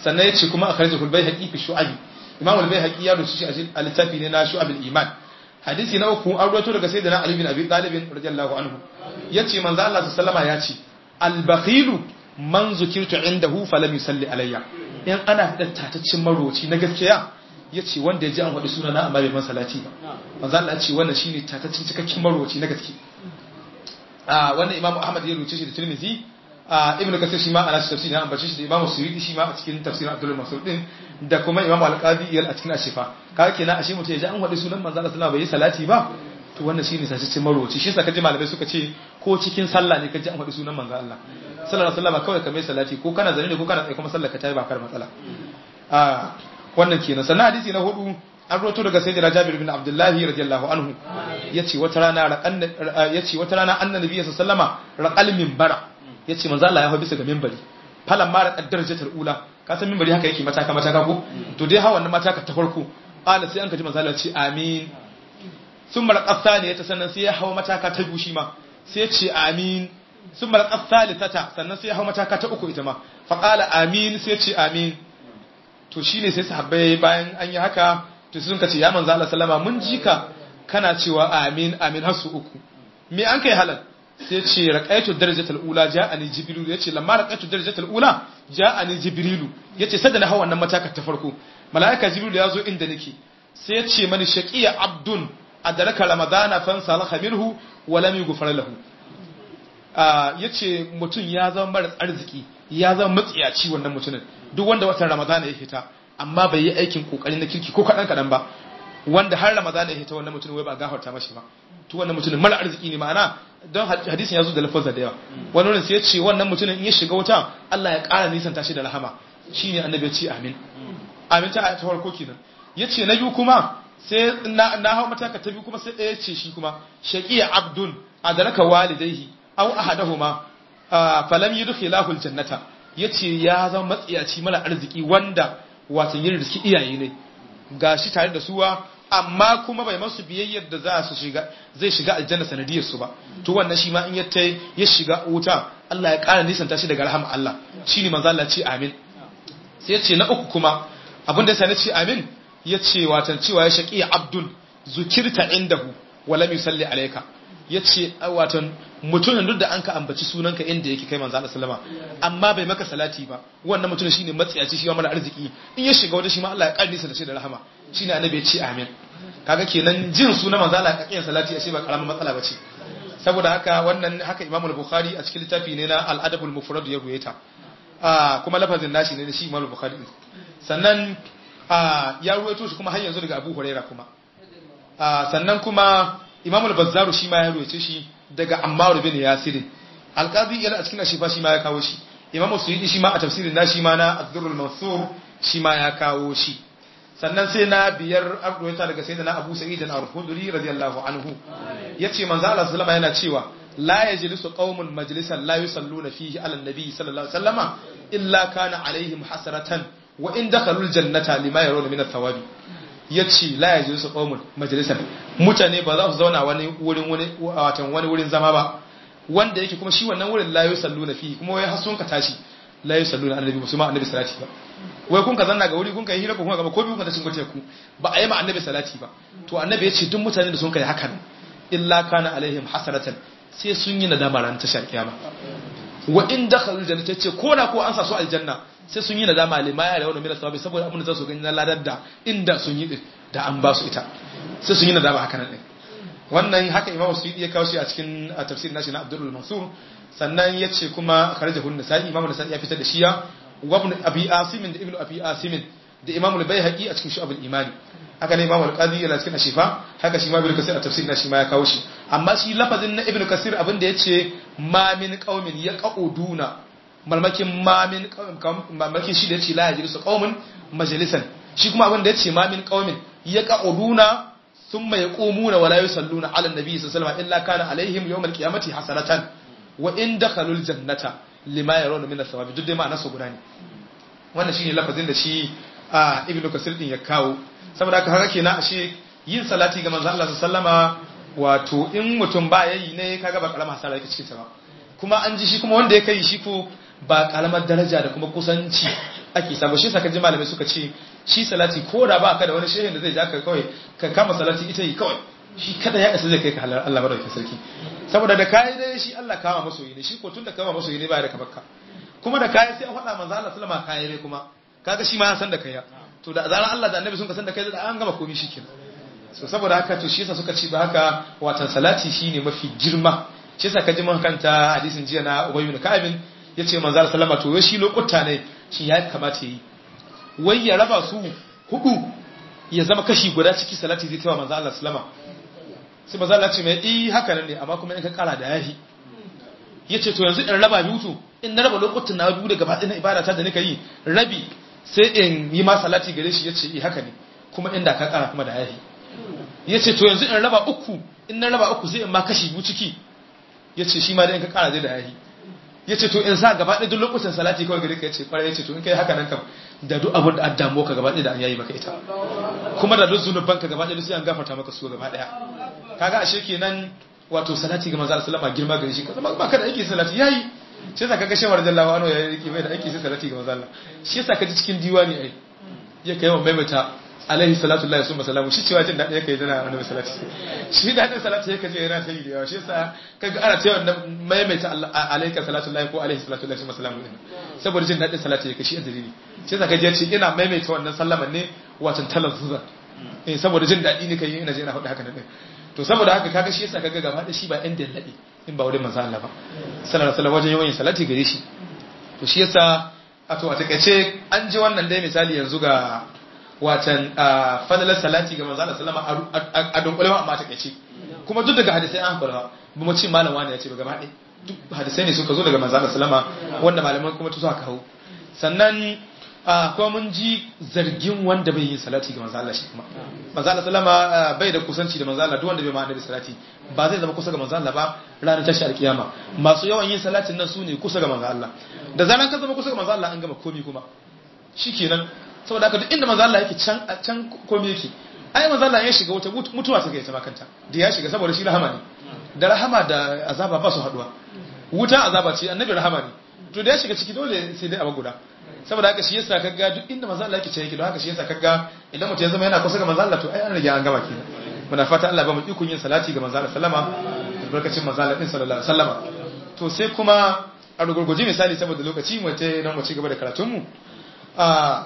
sannan yace kuma akhrajahu al-baihaqi fi shu'ab imam al-baihaqi ya rubuta shi a littafi ne na shu'ab al-iman hadisi na uku an rawaito daga sayyidina ali bin abi talib radiyallahu anhu yace manzo Allah sallallahu alaihi ya ce al-bakhilu man zukirtu indahu falam yusalli alayya in ana da tataccin maroci na gaskiya yace wanda ya ji an faɗi suna na amma bai man salati ba manzo Allah ya ce wannan shine tataccin cikakken maroci na gaske a wannan imamu ahmad ya rubuce shi da tirmidhi a ibnu kasir shi ma ana tafsiri an bace shi da imamu suyuti shi ma a cikin tafsirin abdul mas'ud din da kuma imamu al-qadi a cikin ashifa kaga kenan ashe mutum ya ji an faɗi sunan manzo Allah sallallahu alaihi wasallam bai yi salati ba to wannan shine tataccin maroci shi yasa kaji malamai suka ce ko cikin sallah ne kaji an faɗi sunan manzo Allah sallallahu alaihi wasallam kawai ka mai salati ko kana zane ne ko kana tsaye kuma sallar ka ta yi ba kar matsala a wannan kenan sannan hadisi na hudu an roto daga sayyidina Jabir bin Abdullah radiyallahu anhu yace wata rana raqan yace wata rana annabi sallama raqal minbara yace manzo Allah ya hawo bisa ga minbari falan ma raqad darajatul ula ka san minbari haka yake mataka mataka ko to dai hawa wannan mataka ta farko qala sai an kaji manzo Allah ce amin thumma raqat thaniyata sannan sai ya hawo mataka ta biyu shi ma sai ya ce amin thumma raqat thalithata sannan sai ya hawo mataka ta uku ita ma fa qala amin sai ya ce amin to shine sai sahabbai bayan an yi haka to sun ka ce ya manzo Allah sallama mun ji ka kana cewa amin amin har su uku me an kai halal sai ce raqaitu darajatul ula ja'ani jibril yace lamma raqaitu darajatul ula ja'ani jibril yace sai da na hawa wannan matakar ta farko malaika jibril ya zo inda nake sai ya ce mani shaqiya abdun adraka ramadana fan salaha minhu wa lam yughfar lahu yace mutum ya zama mara arziki ya zama matsiyaci wannan mutumin duk wanda watan ramadana ya fita amma bai yi aikin kokari na kirki ko kadan kadan ba wanda har ramadan ya hita wannan mutum wai ba gafarta mashi ba to wannan mutumin mara arziki ne ma'ana don hadisin ya zo da lafazza da yawa wani wurin sai ya ce wannan mutumin in ya shiga wuta Allah ya ƙara nisan tashi da rahama shine annabi ya ce amin amin ta ta farko kenan yace na biyu kuma sai na na hawo mataka ta biyu kuma sai ɗaya ce shi kuma shaqiya abdun adraka walidayhi aw ahadahuma falam yudkhilahu aljannata yace ya zama matsiyaci mara arziki wanda wato yin riski iyaye ne gashi tare da suwa amma kuma bai masu biyayyar da za su shiga zai shiga aljanna sanadiyar su ba to wannan shi ma in ya tai ya shiga wuta Allah ya ƙara nisanta shi daga rahama Allah shine manzo Allah ce amin sai ya ce na uku kuma abin da sai ce amin ya ce watan cewa ya shaqi abdul zukirta indahu wa lam yusalli alayka ya ce watan mutumin duk da an ka ambaci sunanka inda yake kai manzo Allah sallama amma bai maka salati ba wannan mutumin shine matsiyaci shi mara arziki in ya shiga wata shi ma Allah ya karni sa da shi da rahama shine annabi ya ce amin kaga kenan jin sunan manzo Allah ka kiyan salati ashe ba karamin matsala bace saboda haka wannan haka Imam al-Bukhari a cikin littafi ne na al-Adab al-Mufrad ya ruwaita ah kuma lafazin nashi ne shi Imam al-Bukhari sannan ah ya ruwaito shi kuma har yanzu daga Abu Hurairah kuma ah sannan kuma Imam al-Bazzar shi ma ya ruwaice shi daga Ammar bin Yasir al-Qadi yana a cikin ashifa shi ma ya kawo shi Imam Suyuti shi ma a tafsirin nashi ma na Ad-Durrul Mansur shi ma ya kawo shi sannan sai na biyar arwaita daga sai da na abu sa'id al-khudri radiyallahu anhu yace manzo Allah sallama yana cewa la yajlisu qaumun majlisan la yusalluna fihi ala nabi sallallahu alaihi wasallama illa kana alaihim hasratan wa in dakhalul jannata lima yarawna min athawabi yace la yajlisu qaumun majlisan mutane ba za su zauna wani wurin wani watan wani wurin zama ba wanda yake kuma shi wannan wurin la yusalluna fihi kuma wai hasun ka tashi la yusalluna annabi musulma annabi salati ba wai kun ka zanna ga wuri kun ka yi hira ko kuma gaba ko biyu kun ta cingo teku ba a yi ma annabi salati ba to annabi ya ce duk mutane da sun kai hakan illa kana alaihim hasaratan sai sun yi nadama ran tashar kiyama wa in dakhalul jannata ce ko da ko an sa su aljanna sai sun yi nadama lima ya rawu min sawabi saboda abin da za su gani na ladar da inda sun yi da an ba su ita sai sun yi nadama haka nan din wannan haka imamu suyudi ya kawo shi a cikin tafsirin nashi na abdul mansur sannan ya ce kuma kharajahu an-nasa'i imamu nasa'i ya fitar da shiya wa ibn abi asim da ibn abi asim da imamu al-baihaqi a cikin shu'abul imani haka ne imamu al-qadi yana cikin ashifa haka shi ma ibn kasir a tafsirin nashi ma ya kawo shi amma shi lafazin na ibn kasir abin da yace ma min qaumin yaquduna malmakin ma min malmakin shi da yace la yajlisu qaumun majalisan shi kuma abin da yace ma min qaumin yaquduna ثم يقومون ولا يصلون على النبي صلى الله عليه وسلم إلا كان عليهم يوم القيامة حسنة وإن دخلوا الجنة لما يرون من الثواب duk dai ma'ana su guda ne wannan shine lafazin da shi a ibnu kasir din ya kawo saboda haka haka kenan ashe yin salati ga manzo Allah sallama wato in mutum ba yayi ne kaga ba karama hasara yake cikin sa ba kuma an ji shi kuma wanda ya kai shi ko ba kalamar daraja da kuma kusanci ake samu shi saka ji malamai suka ce shi salati ko da ba ka da wani shehin da zai ja ka kawai ka kama salati ita yi kawai shi kada ya isa zai kai ka halar Allah madaukakin sarki saboda da kai dai shi Allah kama masoyi ne shi ko tun da kama masoyi ne ba da kabakka kuma da kai sai a faɗa manzo Allah sallama kai ne kuma kaga shi ma ya san da kai ya to da zaran Allah da Annabi sun ka san da kai da an gama komai shikenan so saboda haka to shi yasa suka ci ba haka watan salati shine mafi girma shi yasa ka ji mun kanta hadisin jiya na Ubay ibn Ka'ab yace manzo Allah sallama to shi lokuta ne shi ya kamata yi wai ya raba su hudu ya zama kashi guda ciki salati zai tawa manzo Allah sallama sai manzo Allah ce mai eh haka nan ne amma kuma in ka kara da yafi yace to yanzu in raba biyu in na raba lokutan na biyu da gaba ɗaya ibada ta da nika yi rabi sai in yi ma salati gare shi yace eh haka ne kuma inda ka kara kuma da yafi yace to yanzu in raba uku in na raba uku sai in ma kashi biyu ciki yace shi ma da in ka kara zai da yafi yace to in sa gaba ɗaya duk lokutan salati kawai gare ka yace kwarai yace to in kai haka nan kam da duk abin da addamo ka gaba ɗaya da an yayi maka ita kuma da duk zunuban ka gaba ɗaya sai an gafarta maka su gaba ɗaya kaga ashe kenan wato salati ga manzo sallama girma gare shi kaza ba ka da aiki salati yayi shi yasa kaga shawar jallahu anhu yayi yake bai da aiki sai salati ga manzo Allah shi yasa kaji cikin diwani ai ya kai wa maimaita alaihi salatu lillahi summa salamu shi cewa jin daɗi yake yana annabi salati shi daɗin salati yake je yana ta yi da yawa shi yasa kaga ana cewa wannan maimaita alaika salatu lillahi ko alaihi salatu lillahi summa salamu din saboda jin daɗin salati yake shi dalili shi yasa kaje ce ina maimaita wannan sallaman ne watan talazzuza eh saboda jin daɗi ne kai ina je ina faɗi haka nan to saboda haka kaga shi yasa kaga gaba da shi ba ɗan dallaɗi in ba wurin manzo Allah ba sallallahu alaihi wajen yawan salati gare shi to shi yasa a to a takaice an ji wannan dai misali yanzu ga watan fadalar salati ga manzo Allah sallama a dunkule ma amma takaice kuma duk daga hadisai an hakura ba mu ce malam wani ya ce ba gaba ɗaya duk hadisai ne suka zo daga manzo Allah sallama wanda malaman kuma su aka kawo sannan kuma mun ji zargin wanda bai yi salati ga manzo Allah shi kuma manzo Allah sallama bai da kusanci da manzo Allah duk wanda bai ma annabi salati ba zai zama kusa ga manzo Allah ba ranar tashi alkiyama masu yawan yin salatin nan su ne kusa ga manzo Allah da zaran ka zama kusa ga manzo Allah an gama komi kuma shikenan saboda haka duk inda manzo Allah yake can can komai yake ai manzo Allah ya shiga wata mutuwa ta kai ta makanta da ya shiga saboda shi rahama ne da rahama da azaba ba su haduwa wuta azaba ce annabi rahama ne to da ya shiga ciki dole sai dai abu guda saboda haka shi yasa kaga duk inda manzo Allah yake ce yake don haka shi yasa kaga idan mutum ya zama yana kusa ga manzo Allah to ai an rage an gama kenan muna fata Allah ba mu ikon yin salati ga manzo Allah sallama albarkacin manzo Allah din sallallahu alaihi wasallama to sai kuma a rugurguje misali saboda lokaci mu ta nan mu ci gaba da karatun mu a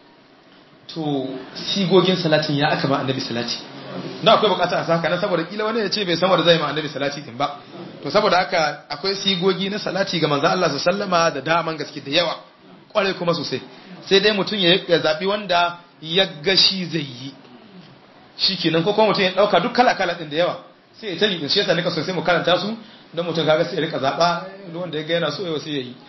to sigogin salatin ya aka ma annabi salati na akwai bukata a saka na saboda kila wani ya ce bai san wanda zai ma annabi salati din ba to saboda haka akwai sigogi na salati ga manzo Allah sallama da daman gaske da yawa kwarai kuma sosai sai dai mutum ya zabi wanda ya ga shi zai yi shikenan ko kuma mutum ya dauka duk kala kala din da yawa sai ya tani din shi yasa nika so sai mu karanta su don mutum kaga sai ya rika zaba wanda ya ga yana so ya sai yayi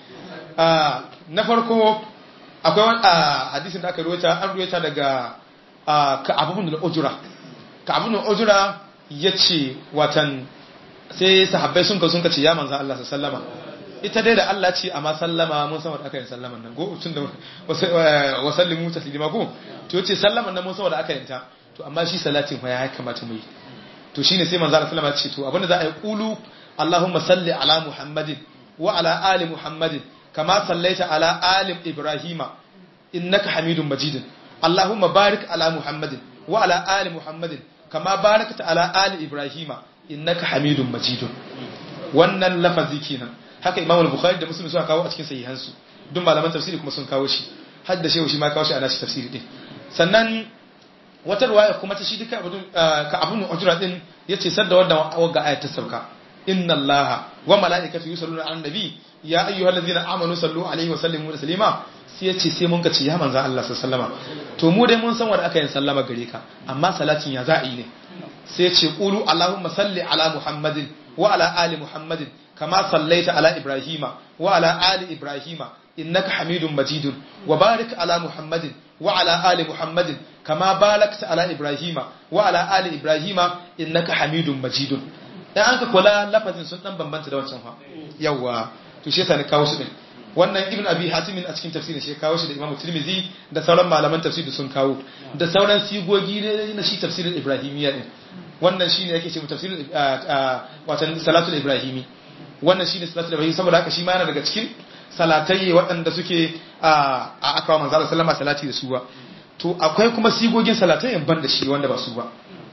na farko akwai wani hadisin da aka ruwaita an ruwaita daga ka'abun da ujura ka'abun da ujura ya ce watan sai sahabbai sun ka sun ka ce ya manzan Allah sallama ita dai da Allah ce amma sallama mun san wanda aka yi sallaman nan go tun da wasallimu taslima ko to yace sallaman nan mun san wanda aka yi ta to amma shi salatin fa ya kamata mu yi to shine sai manzan Allah sallama ce to abinda za a yi qulu Allahumma salli ala Muhammadin wa ala ali Muhammadin كما صليت على آل إبراهيم إنك حميد مجيد اللهم بارك على محمد وعلى آل محمد كما باركت على آل إبراهيم إنك حميد مجيد wannan lafazi kenan haka Imam al-Bukhari da Muslim suka kawo a cikin sahihansu duk malaman tafsiri kuma sun kawo shi har da shehu shi ma kawo shi a nashi tafsiri din sannan wata riwaya kuma ta shi duka abun ka abun ujra din yace sadda wannan wagga ayat ta sauka inna allaha wa mala'ikatu yusalluna 'alan nabi ya ayyuhal ladzina amanu sallu alaihi wa sallimu taslima sai yace sai mun ka ce ya manzo Allah sallama to mu dai mun san wanda aka yin sallama gare ka amma salatin ya za'i ne sai yace qulu allahumma salli ala muhammadin wa ala ali muhammadin kama sallaita ala ibrahima wa ala ali ibrahima innaka hamidun majidun wa barik ala muhammadin wa ala ali muhammadin kama barakta ala ibrahima wa ala ali ibrahima innaka hamidun majidun dan an ka kula lafazin sun dan bambanta da wancan fa yawa to shi yasa ne kawo su din wannan ibn abi hatim a cikin tafsirin shi kawo shi da imamu tirmidhi da sauran malaman tafsiri sun kawo da sauran sigogi na shi tafsirin ibrahimiyya din wannan shine yake ce tafsirin watan salatul ibrahimi wannan shine salatul ibrahimi saboda haka shi ma yana daga cikin salatai waɗanda suke a aka wa manzo sallama salati da su ba to akwai kuma sigogin salatai ban da shi wanda ba su ba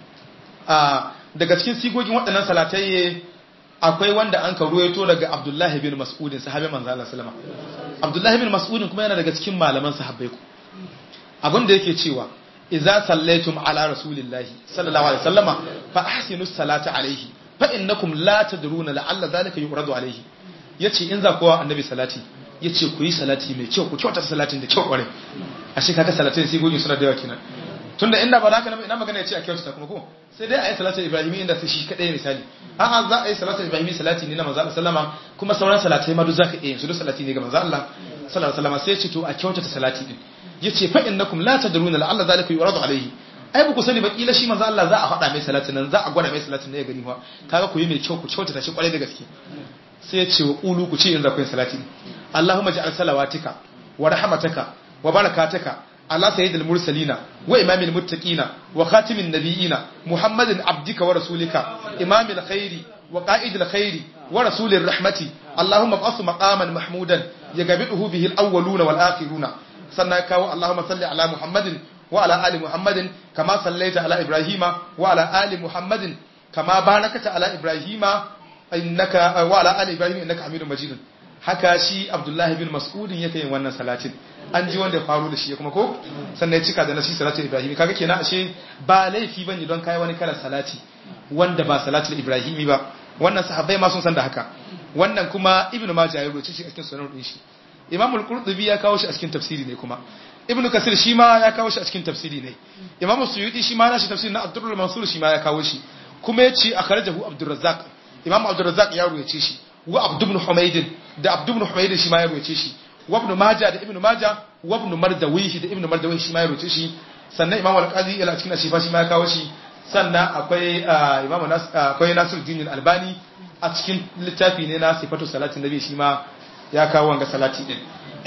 daga cikin sigogin waɗannan salatai akwai wanda an ka ruwaito daga Abdullahi bin Mas'udin sahabin manzo Allah sallama Abdullahi bin Mas'udin kuma yana daga cikin malaman sahabbai ku abin da yake cewa idza sallaitum ala rasulillahi sallallahu alaihi wasallama fa ahsinus salata alaihi fa innakum la tadruna la'alla zalika yuradu alaihi yace in za kowa annabi salati yace ku yi salati mai kyau ku kyauta salatin da kyau kware ashe kaga salatin sai gogin suna da yawa kenan tunda inda ba haka ina magana yace a kyauta kuma ko sai dai a yi salatin ibrahimi inda sai shi kadai misali a'a za a yi salatin ibrahimi salati ne na manzo Allah sallama kuma sauran salatai ma duk zaka iya yin su duk salati ne ga manzo Allah sallallahu alaihi wasallam sai ya ce to a kyautata salati din yace fa innakum la tadruna la'alla zalika yuradu alaihi ai ba ku sani ba kila shi manzo Allah za a faɗa mai salatin nan za a gwada mai salatin ne ya gani fa kaga ku yi mai kyau ku kyautata shi kwarai da gaske sai ya ce wa qulu ku ce in za ku yi salati Allahumma ja'al salawatika wa rahmataka wa barakataka ala sayyidil mursalina wa imamil muttaqina wa khatimin nabiyina muhammadin abdika wa rasulika imamil khairi wa qa'idil khairi wa rasulir rahmati Allahumma ba'ath maqaman mahmudan yagabiduhu bihi al-awwaluna wal akhiruna sannan kawo Allahumma salli ala Muhammadin wa ala ali Muhammadin kama sallaita ala Ibrahima wa ala ali Muhammadin kama barakata ala Ibrahima innaka wa ala ali Ibrahim innaka Hamidum Majid haka shi Abdullah bin Mas'ud yake yin wannan salatin an ji wanda ya faru da shi kuma ko sannan ya cika da nasi salatin Ibrahim kaga kenan ashe ba laifi bane don kai wani kalan salati wanda ba salatul Ibrahimi ba wannan sahabbai ma sun san da haka wannan kuma Ibn Majah ya rubuce shi a cikin sunan din shi imam al-qurtubi ya kawo shi a cikin tafsiri ne kuma ibnu kasir shi ma ya kawo shi a cikin tafsiri ne imam suyuti shi ma na shi tafsiri na abdurrahman mansur shi ma ya kawo shi kuma ya ce akhrajahu abdurrazzaq imam abdurrazzaq ya ruwaye shi wa abd ibn humayd da abd ibn humayd shi ma ya ruwaye shi wa ibn majah da ibn majah wa ibn mardawi da ibn mardawi shi ma ya ruwaye shi sannan imam al-qadi ila cikin ashifa shi ma ya kawo shi sannan akwai imam akwai nasiruddin al-albani a cikin littafi ne na sifatu salatin nabi shi ma ya kawo wanga salati din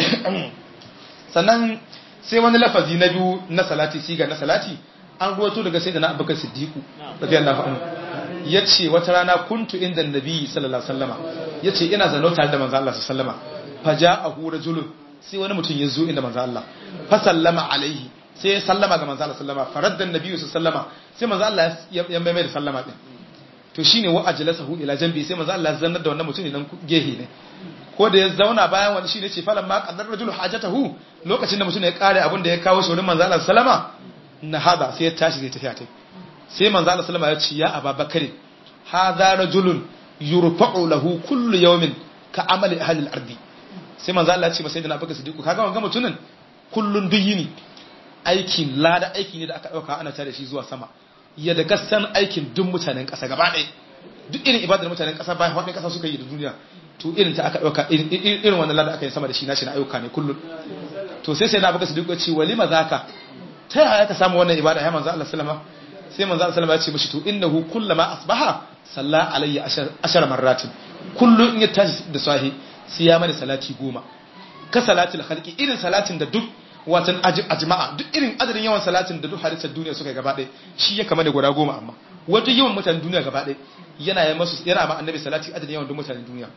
sannan sai wani lafazi na biyu na salati siga na salati an ruwato daga sai da na abubakar siddiqu radiyallahu anhu yace wata rana kuntu inda nabi sallallahu alaihi wasallama yace ina zano tare da manzo Allah sallallahu alaihi wasallama faja'ahu rajulun sai wani mutum ya zo inda manzo Allah fa sallama alaihi sai ya sallama ga manzo Allah sallama faradda nabi sallama sai manzo Allah ya mai da sallama din to shine wa ajlasahu ila janbi sai manzo Allah zannar da wannan mutum ne dan gehe ne ko da ya zauna bayan wani shi ne ce falan ma qaddar rajulu hajatahu lokacin da mutum ya kare abin da ya kawo shi wurin manzo Allah sallama na hada sai ya tashi zai tafiya tai sai manzo Allah sallama ya ce ya Abubakar hadha rajulun yurfa'u lahu kullu yawmin ka amali ahli al-ardi sai manzo Allah ya ce masa sayyidina Abubakar Siddiq kaga wannan mutumin kullun duk yini aikin lada aiki ne da aka dauka ana tare shi zuwa sama ya da gasan aikin duk mutanen kasa gaba ɗaya duk irin ibadar mutanen kasa bayan wadin kasa suka yi da duniya to irin ta aka dauka irin wannan lada aka yi sama da shi nashi na ayyuka ne kullum to sai sai na baka su duka ce walima zaka ta yaya ka samu wannan ibada ya manzo Allah sallama sai manzo Allah sallama ya ce mishi to innahu kullama asbaha salla alayya ashar marratin kullum in ya tashi da sahi sai ya mana salati goma ka salatul khalqi irin salatin da duk watan ajma'a duk irin adadin yawan salatin da duk halittar duniya suka gaba ɗaya shi ya kama da guda goma amma wato yawan mutanen duniya gaba ɗaya yana yi masu yana ma annabi salati adadin yawan duk mutanen duniya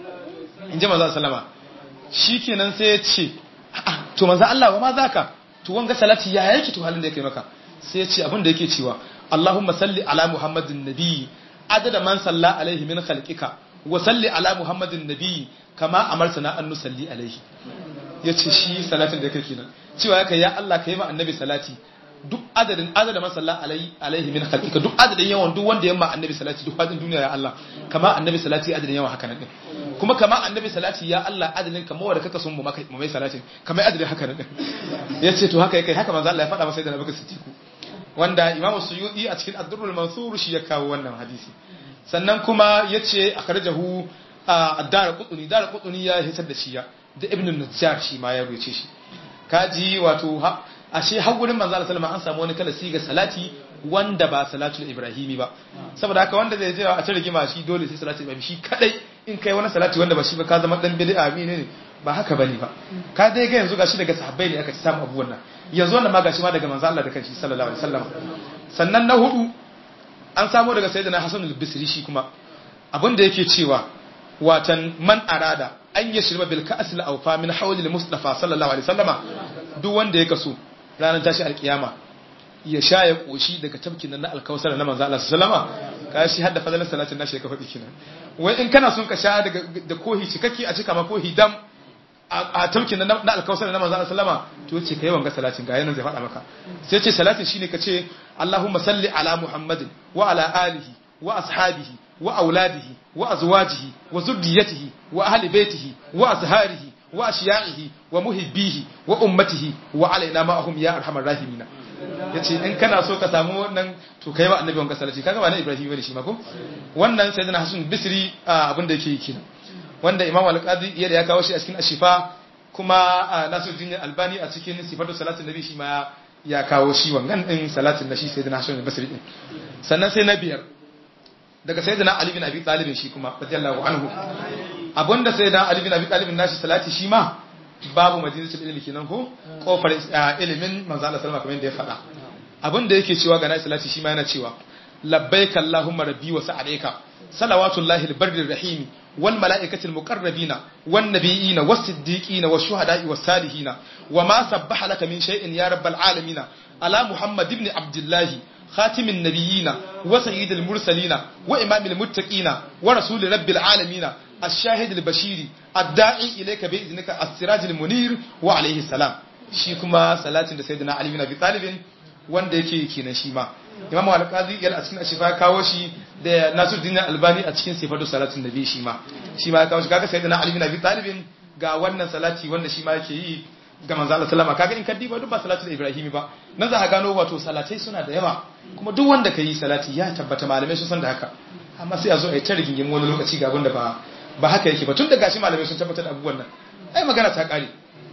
in ji manzo sallama shikenan sai ya ce to manzo Allah wa ma zaka to wanga salati ya yake to halin da yake maka sai ya ce abin da yake cewa Allahumma salli ala Muhammadin nabi adada man salla alaihi min khalqika wa salli ala Muhammadin nabi kama amartana an nusalli alaihi yace shi salatin da yake kenan cewa yake ya Allah ka yi ma annabi salati duk adadin adadin man salla alaihi min khalqika duk adadin yawan duk wanda yamma annabi salati duk fadin duniya ya Allah kama annabi salati adadin yawan haka nan din kuma kama annabi salati ya Allah adadin kama wanda kaka son mu maka mu mai salatin kama adadin haka nan din yace to haka yake haka manzo Allah ya faɗa masa da Abubakar Siddiq wanda Imam Suyuti a cikin Ad-Durrul Mansur shi ya kawo wannan hadisi sannan kuma yace akhrajahu ad-Dar Qutni Dar Qutni ya hisar da shi ya da Ibn Najjar shi ma ya rubuce shi kaji wato ashe har gurin manzo Allah sallallahu an samu wani kala siga salati wanda ba salatul ibrahimi ba saboda haka wanda zai je a ta rigima shi dole sai salatul ibrahimi shi kadai in kai wani salati wanda ba shi ba ka zama dan bid'a ne ne ba haka bane ba ka dai ga yanzu gashi daga sahabbai ne aka ci samu abubuwan nan yanzu wannan ma gashi ma daga manzo Allah da kanshi sallallahu alaihi wasallam sannan na hudu an samu daga sayyidina Hasan al-Bisri shi kuma abin da yake cewa watan man arada an yashriba bil ka'as al awfa min hawli al mustafa sallallahu alaihi wasallama duk wanda ya kaso ranar tashi alkiyama ya sha ya koshi daga tafkin nan na alkawsar na manzo Allah sallama ka shi hadda fadalan salatin nashi ka faɗi kinan wai in kana son ka sha daga da kohi cikakke a cika ma kohi dam a tafkin nan na alkawsar na manzo Allah sallama to ce kai wanga salatin ga yanan zai faɗa maka sai ce salatin shine ka ce Allahumma salli ala Muhammadin wa ala alihi wa ashabihi wa auladihi wa azwajihi wa zurriyyatihi wa ahli baitihi wa azharihi wa ashiya'ihi wa muhibbihi wa ummatihi wa alaina ma'ahum ya arhamar rahimina yace in kana so ka samu wannan to kai wa annabi wanka salati kaga ba na ibrahim bane shi ma ko wannan sayyidina hasan bisri abinda yake yi kenan wanda imam al-qadi iya da ya kawo shi a cikin ashifa kuma nasiruddin albani a cikin sifatu salatin nabi shi ma ya kawo shi wannan din salatin na shi sayyidina hasan bisri din sannan sai na biyar daga sayyidina ali bin abi talib shi kuma radiyallahu anhu abinda sayyidina ali bin abi talib nashi salati shi ma babu majalisul ilmi kenan ko kofar ilimin manzo Allah sallama kamar yadda ya faɗa abinda yake cewa ga nashi salati shi ma yana cewa labbaika allahumma rabbi wa sa'alayka salawatullahi albarri rahim wal malaikati almuqarrabina wan nabiyina was siddiqina wash shuhada'i was salihina wama sabbaha laka min shay'in ya rabbal alamin ala muhammad ibn abdullah خاتم النبيين وسيد المرسلين وإمام المتقين ورسول رب العالمين الشاهد البشير الداعي إليك بإذنك السراج المنير وعليه السلام shi kuma salatin da sayyidina Ali bin Abi Talib wanda yake kenan shi ma Imam Al-Qadi yana a cikin ashifa kawo shi da Nasiruddin Albani a cikin sifatu salatin nabi shi ma shi ma kawo shi kaga sayyidina Ali bin Abi Talib ga wannan salati wanda shi ma yake yi ga manzo Allah sallama kaga in ka diba duk ba salatul ibrahimi ba nan za ka gano wato salatai suna da yawa kuma duk wanda ka yi salati ya tabbata malamai sun san da haka amma sai a zo a yi ta rigingin wani lokaci ga abinda ba ba haka yake ba tun da gashi malamai sun tabbatar da abubuwan nan ai magana ta kare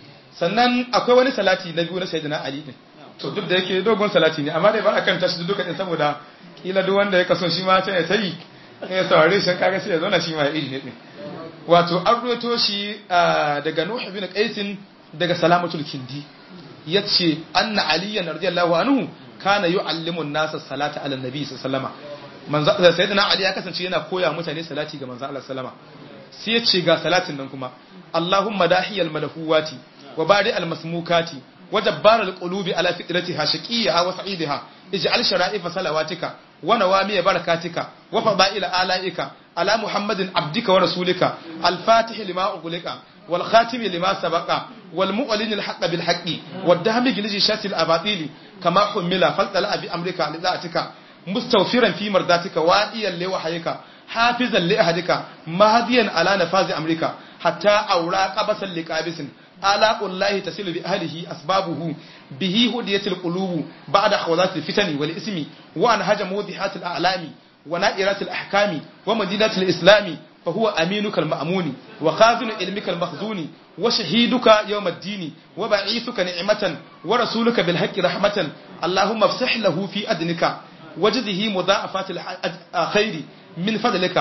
sannan akwai wani salati na biyu na sayyidina ali din to duk da yake dogon salati ne amma dai ba a kan tashi duka din saboda kila duk wanda ya kaso shi ma ta ta yi ya saurare shi kaga sai ya zauna shi ma iri ne din wato an ruwato shi daga nuh bin qaisin daga salamatul kindi yace anna aliyan radiyallahu anhu kana yu'allimu an-nasa salata ala nabi sallallahu manzo sayyidina ali ya kasance yana koya mutane salati ga manzo Allah sallama sai yace ga salatin nan kuma Allahumma dahiyal malakuwati wa bari al-masmukati wa jabbar al-qulubi ala fitratiha shaqiyha wa sa'idiha ij'al shara'ifa salawatika wa nawami barakatika wa fadaila alaika ala muhammadin abdika wa rasulika al-fatih lima ughliqa والخاتم لما سبق والمؤلن الحق بالحق والدهمج لجيشات الأباطيل كما حمل فلتلا بأمرك لذاتك مستوفرا في مرضاتك وائيا لوحيك حافظا لأهدك مهديا على نفاذ أمرك حتى أورا قبسا لقابس آلاء الله تسل بأهله أسبابه به هدية القلوب بعد خوضات الفتن والإسم وأنهج موضحات الأعلام ونائرات الأحكام ومدينة الإسلام فهو أمينك المأمون وخازن علمك المخزون وشهيدك يوم الدين وبعيثك نعمة ورسولك بالحق رحمة اللهم افسح له في أدنك وجده مضاعفات الخير من فضلك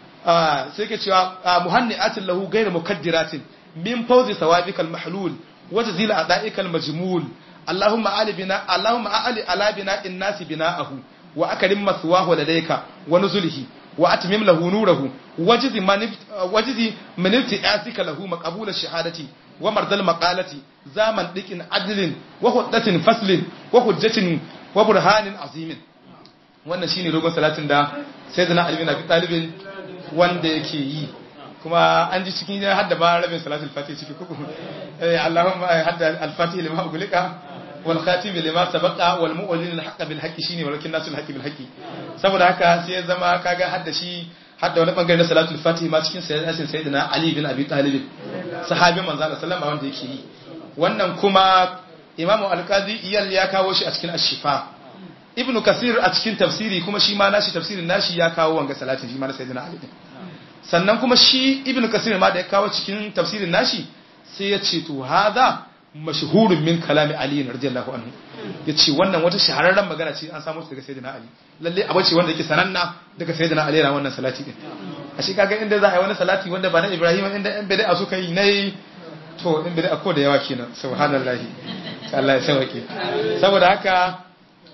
سيكي مهنئات له غير مكدرات من فوز ثوابك المحلول وجزيل أعدائك المجمول اللهم أعلي بنا اللهم أعلي على بناء الناس بناءه وأكرم مثواه لديك ونزله وأتمم له نوره وجزي من وجزي من ابتئاسك له مقبول الشهادة ومرضى المقالة زامن ديك عدل وحدة فصل وحجة وبرهان عظيم wannan shine dogon salatin da sayyidina Ali bin Abi Talib wanda yake yi kuma an ji cikin ya hadda ba rabin salatul fatih ciki kuku eh Allahumma hadda al-fatih lima ugulika wal khatim lima sabaqa wal mu'lin al-haqq bil haqqi shine walakin nasul haqqi bil haqqi saboda haka sai ya zama kaga hadda shi hadda wani bangare na salatul fatih ma cikin sayyidatin sayyidina Ali bin Abi Talib sahabin manzo Allah sallallahu wanda yake yi wannan kuma Imam Al-Qadi iyal ya kawo shi a cikin Ash-Shifa Ibn Kasir a cikin tafsiri kuma shi ma nashi tafsirin nashi ya kawo wanga salatin shi ma na sayyidina Ali sannan kuma shi Ibn Kasir ma da ya kawo cikin tafsirin nashi sai ya ce to hadha mashhurun min kalami Ali radiyallahu anhu yace wannan wata shahararren magana ce an samu daga sayyidina Ali lalle abu ce wanda yake sananna daga sayyidina Ali ran wannan salati din a shi kaga inda za a yi wani salati wanda ba na Ibrahim inda in bid'a suka yi nayi to in bid'a ko da yawa kenan subhanallahi Allah ya sauke saboda haka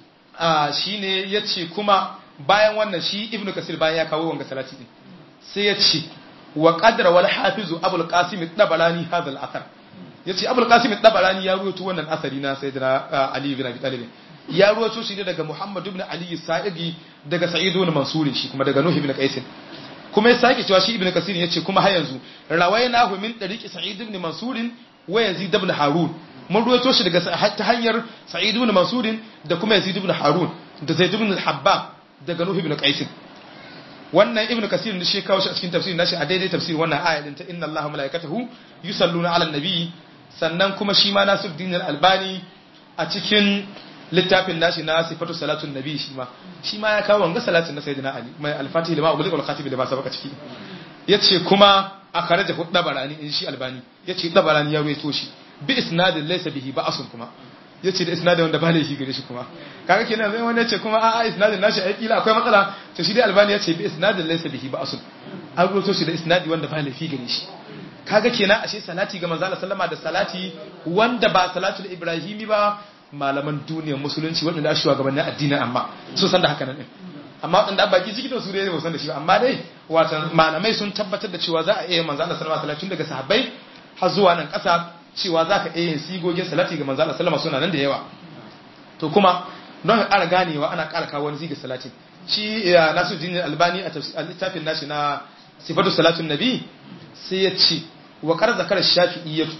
a shine yace kuma bayan wannan shi Ibn Kasir bayan ya kawo wanga salati din sai ya ce wa qadra wal hafizu abul qasim ad-dabalani hadha al-athar yace abul qasim ad-dabalani ya ruwaito wannan asari na sayyidina ali ibn abi talib ya ruwaito shi ne daga muhammad ibn ali sa'idi daga sa'id ibn mansur shi kuma daga nuh ibn qais kuma ya sake cewa shi ibn kasir yace kuma har yanzu rawaynahu min tariqi sa'id ibn mansur wa yazid ibn harun mun ruwaito shi daga ta hanyar sa'id ibn mansur da kuma yazid ibn harun da zaid ibn al-habbab daga nuh ibn qais wannan ibn kasir ne shi kawo shi a cikin tafsirin nashi a daidai tafsirin wannan aya din ta inna allaha malaikatahu yusalluna ala nabi sannan kuma shi ma nasiruddin al-albani a cikin littafin nashi na sifatu salatun nabi shi ma shi ma ya kawo wanga salatin na sayyidina ali mai al-fatih lima ubul wal khatib lima sabaka ciki yace kuma a kharaja hu dabarani in shi albani yace dabarani ya ruwaito shi bi isnadin laysa bihi ba'asun kuma yace da isnadin wanda ba laifi gare shi kuma kaga kenan zai wani yace kuma a'a isnadin nashi ai kila akwai matsala to shi dai albani yace bi isnadin laysa bihi ba'asun an ruwaito shi da isnadi wanda ba laifi gare shi kaga kenan ashe salati ga manzo Allah sallama da salati wanda ba salatul ibrahimi ba malaman duniyar musulunci waɗanda ake shugabannin addini amma sun san da haka nan din amma waɗanda an baki ciki da su dai ba san da shi ba amma dai watan malamai sun tabbatar da cewa za a iya manzo Allah sallama salati daga sahabbai har zuwa nan ƙasa cewa za ka iya yin sigogin salati ga manzo Allah sallama suna nan da yawa to kuma don ƙara ganewa ana ƙara kawo wani sigar salati shi Nasiruddin Albani a littafin nashi na sifatu salatun nabi sai ya ce wa qad zakara shafi'iyyatu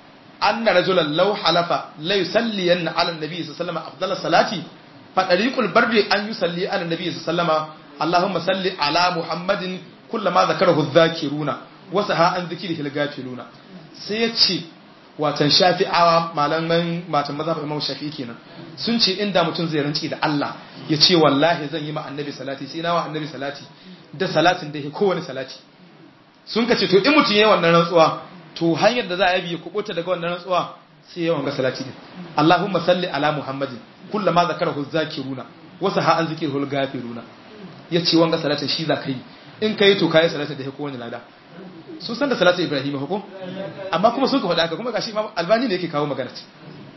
anna rajulan law halafa la yusalliyanna ala an-nabi sallallahu alaihi wasallam salati fa tariqul barri an yusalli ala an-nabi sallallahu alaihi allahumma salli ala muhammadin kullama zakarahu adh-dhakiruna wa saha an dhikrihi al-ghafiluna sai yace watan shafi'awa malaman matan mazhabin imam shafi'i kenan sun ce inda mutum zai ranci da Allah ya ce wallahi zan yi ma annabi salati sai na wa annabi salati da salatin da yake kowane salati sun ka ce to in mutum yayi wannan rantsuwa to hanyar da za a yi kubuta daga wannan rantsuwa sai yawan ga salati din Allahumma salli ala Muhammadin kullama zakarahu zakiruna wa saha an zikirul gafiruna yace wanga salatin shi za ka yi in kai to kai salatin da yake kowane lada sun san da salatin Ibrahim ko amma kuma sun ka faɗa haka kuma gashi Imam Albani ne yake kawo magana ce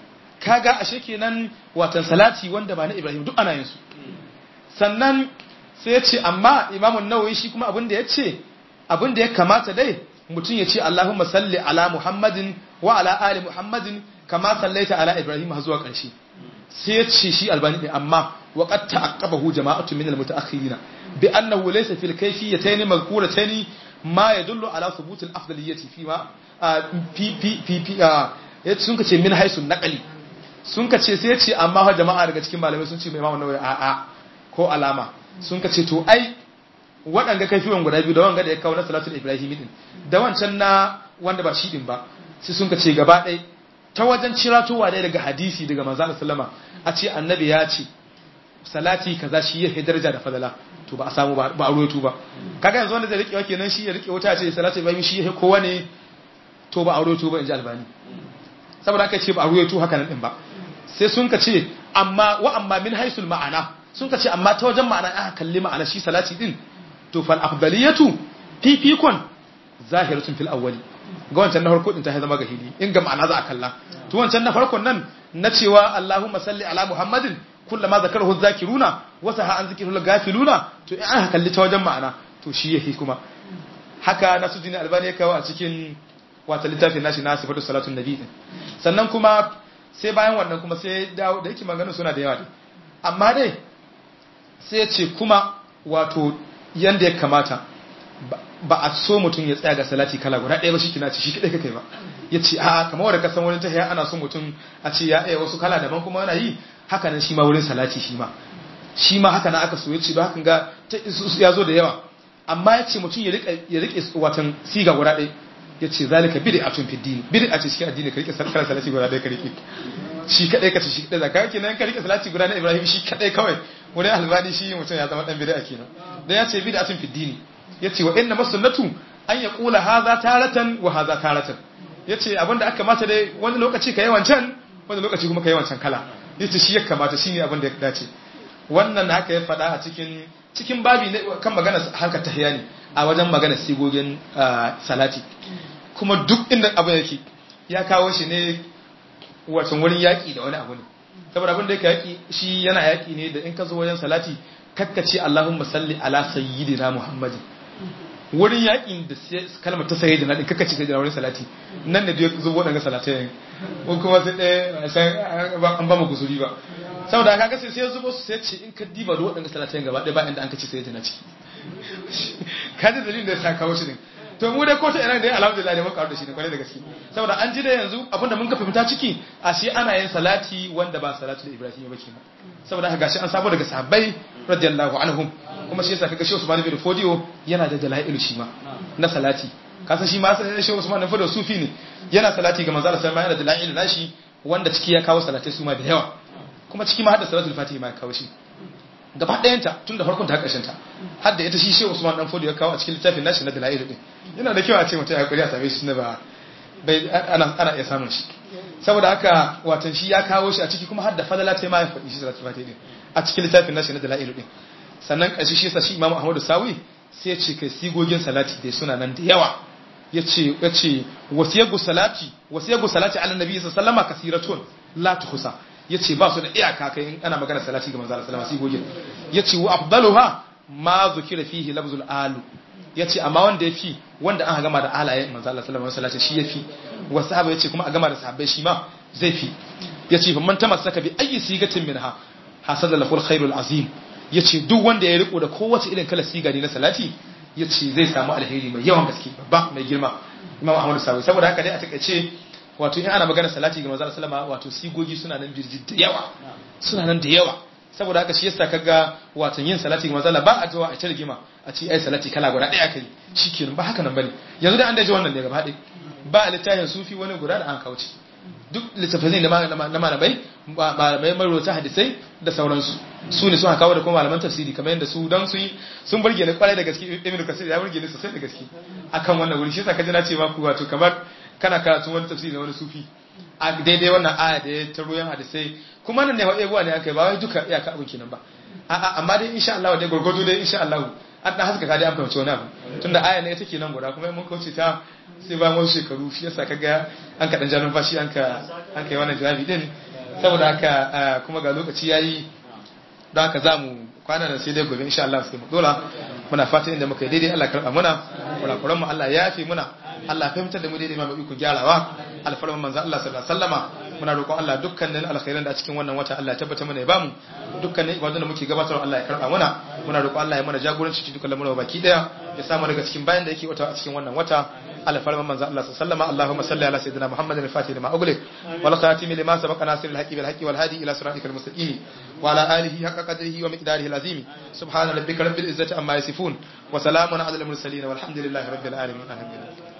kaga ashe kenan watan salati wanda ba na Ibrahim duk ana yin su sannan sai ya ce amma Imam An-Nawawi shi kuma abin da ya ce abin da ya kamata dai mutum ya ce Allahumma salli ala Muhammadin wa ala ali Muhammadin kama sallaita ala Ibrahim har zuwa ƙarshe sai ya ce shi albani ne amma wa qad ta'aqqabahu jama'atu min al-muta'akhirin bi annahu laysa fil kayfiyatayn mazkuratayn ma yadullu ala thubut al-afdaliyyati fi ma fi fi fi fi ya sun ka ce min haisun naqali sun ka ce sai ya ce amma fa jama'a daga cikin malamai sun ce mai imamu nawawi a a ko alama sun ka ce to ai waɗanda kaifiwan guda biyu da wanga da ya kawo na salatul ibrahimi din da wancan na wanda ba shi din ba sai sun ka ce gaba ɗaya ta wajen ciratowa ɗaya daga hadisi daga manzo Allah sallama a ce annabi ya ce salati kaza shi ya daraja da fadala to ba a samu ba a ruwaito ba kaga yanzu wanda zai rike wa kenan shi ya rike wuta ce salati ibrahimi shi ya kowa ne to ba a ruwaito ba in ji albani saboda aka ce ba a ruwaito haka nan din ba sai sun ka ce amma wa amma min haisul ma'ana sun ka ce amma ta wajen ma'ana aka kalli ma'ana shi salati din to fal afdaliyatu fifikon zahiratun fil awwali ga wancan na farko din ta zama ga hili in ga ma'ana za a kalla to wancan na farkon nan na cewa Allahumma salli ala Muhammadin kullama zakarahu zakiruna wa saha an zikrul gafiluna to in aka kalli ta wajen ma'ana to shi yake kuma haka Nasuddin Albani ya kawo a cikin wata littafin nashi na sifatu salatun nabi din sannan kuma sai bayan wannan kuma sai dawo da yake maganin suna da yawa dai amma dai sai ya ce kuma wato yanda ya kamata ba a so mutum ya tsaya ga salati kala guda ɗaya ba shi kina ce shi kaɗai kai ba ya ce a kamar wadda kasan wani tahiya ana so mutum a ce ya ɗaya wasu kala daban kuma yana yi haka nan shi ma wurin salati shi ma shi ma haka na aka so ya ce ba hakan ga ya zo da yawa amma ya ce mutum ya riƙe watan siga guda ɗaya ya ce zalika bid'atun fi dini bid'a ce cikin addini ka rike kala salati guda ɗaya ka rike shi kadai ka ce shi kadai zaka kenan ka rike salati guda na Ibrahim shi kadai kawai wurin albani shi mutum ya zama dan bid'a kenan dan ya ce bid'atun fi dini yace wa inna masunnatu an yaqula hadha taratan wa hadha taratan yace abinda aka mata dai wani lokaci kai wancan wani lokaci kuma kai wancan kala yace shi ya kamata shine abin da ya dace wannan haka ya faɗa a cikin cikin babi kan magana harkar tahiyya ne a wajen magana sigogin salati kuma duk inda abin yake ya kawo shi ne watan wurin yaƙi da wani abu ne saboda abin da yake yaƙi shi yana yaƙi ne da in ka zo wajen salati kakkace Allahumma salli ala sayyidina Muhammadin wurin yakin da kalmar ta sayi da nadin kaka ce sai da wurin salati nan da duk zubo daga salatai ko kuma sai ɗaya san an ba mu gusuri ba saboda kaga sai sai zubo su sai ce in ka diba da waɗanda salatai gaba ɗaya ba inda an kace sai da na ciki kaji dalilin da ya sa kawo shi din to mu dai ko ta ina dai alhamdulillah ne mun karu da shi ne kwarai da gaske saboda an ji da yanzu abinda mun ka fahimta ciki a shi ana yin salati wanda ba salatu da ibrahim ba kenan saboda haka gashi an sabo daga sahabbai radiyallahu anhum kuma shi yasa kaga shi Usman bin Fodio yana da dalailu shi ma na salati kasan shi ma sai shi Usman bin Fodio sufi ne yana salati ga manzo Allah sai ma yana da dalailu nashi wanda ciki ya kawo salatai su ma da yawa kuma ciki ma hadda salatul fatihi ma ya kawo shi gaba ɗayanta tun da farkon ta ƙarshen ta har da ita shi shehu usman dan fodi ya kawo a cikin littafin nashi na dalailu din yana da kyau a ce mutum ya kuri a same shi na ba bai ana ana iya samun shi saboda haka watan shi ya kawo shi a ciki kuma har da fadala ta ma ya faɗi shi salatul fatihi din a cikin littafin nashi na dalailu din sannan ƙarshe shi yasa shi imamu ahmadu sawi sai ya ce kai sigogin salati dai suna nan da yawa yace yace wasiyagu salati wasiyagu salati ala nabi sallallahu alaihi wasallam kasiratun la tuhsa yace ba su da iyaka kai in ana magana salati ga manzo Allah sallallahu alaihi wasallam yace wa afdaluha ma zukira fihi lafzul alu yace amma wanda yafi wanda an gama da alayen manzo Allah sallallahu alaihi wasallam shi yafi wa sahaba yace kuma a gama da sahabbai shi ma zai fi yace fa man tamassaka bi ayyi sigatin minha hasada lahu alkhairul azim yace duk wanda ya riko da kowace irin kala siga ne na salati yace zai samu alheri mai yawan gaske ba mai girma imam ahmad sawi saboda haka dai a takaice wato in ana magana salati ga manzo sallama wato sigogi suna nan birji da yawa suna nan da yawa saboda haka shi yasa kaga wato yin salati ga manzo ba a jawa a targima a ce ai salati kala guda daya kai shikenan ba haka nan bane yanzu da an daje wannan ne gaba ɗaya ba littafin sufi wani guda da an kauce duk littafin na malamai malamai marota hadisai da sauransu su ne suna kawo da kuma malaman tafsiri kamar yadda su don su yi sun burge ni kwarai da gaske ibnu kasir ya burge ni sosai da gaske akan wannan wuri shi yasa kaji na ce ma ku wato kamar kana karatu wani tafsiri na wani sufi a daidai wannan aya da ya taro yan hadisai kuma nan ne wa ebuwa ne aka ba wai duka iyaka abin kenan ba a'a amma dai insha Allah dai gurgudu dai insha Allah an dan haska ka dai an fahimci wani abu tunda aya ne take nan guda kuma mun kauce ta sai ba wasu shekaru shi yasa kaga an ka dan ja numfashi an ka an kai wannan jawabi din saboda haka kuma ga lokaci yayi don haka zamu kwana da sai dai gobe insha Allah sai mu dora muna fatan inda muka yi daidai Allah karba muna kurakuran mu Allah ya yafe muna Allah fahimtar da mu daidai ma mu iko gyarawa alfarman manzo Allah sallallahu alaihi wasallama muna roƙon Allah dukkanin alkhairan da a cikin wannan wata Allah ya tabbata mana ya bamu dukkanin ibadun da muke gabatarwa Allah ya karba muna muna roƙon Allah ya mana jagoranci cikin dukkan lamuran baki daya ya samu daga cikin bayan da yake wata a cikin wannan wata alfarman manzo Allah sallallahu alaihi wasallama Allahumma salli ala sayyidina Muhammadin al-Fatih lima ughliq wal khatimi lima sabaqa nasiril haqqi bil haqqi wal hadi ila siratikal mustaqim wa ala alihi haqqa qadrihi wa miqdarihi al-azim subhana rabbika rabbil izzati amma yasifun wa salamun ala al-mursalin walhamdulillahi rabbil alamin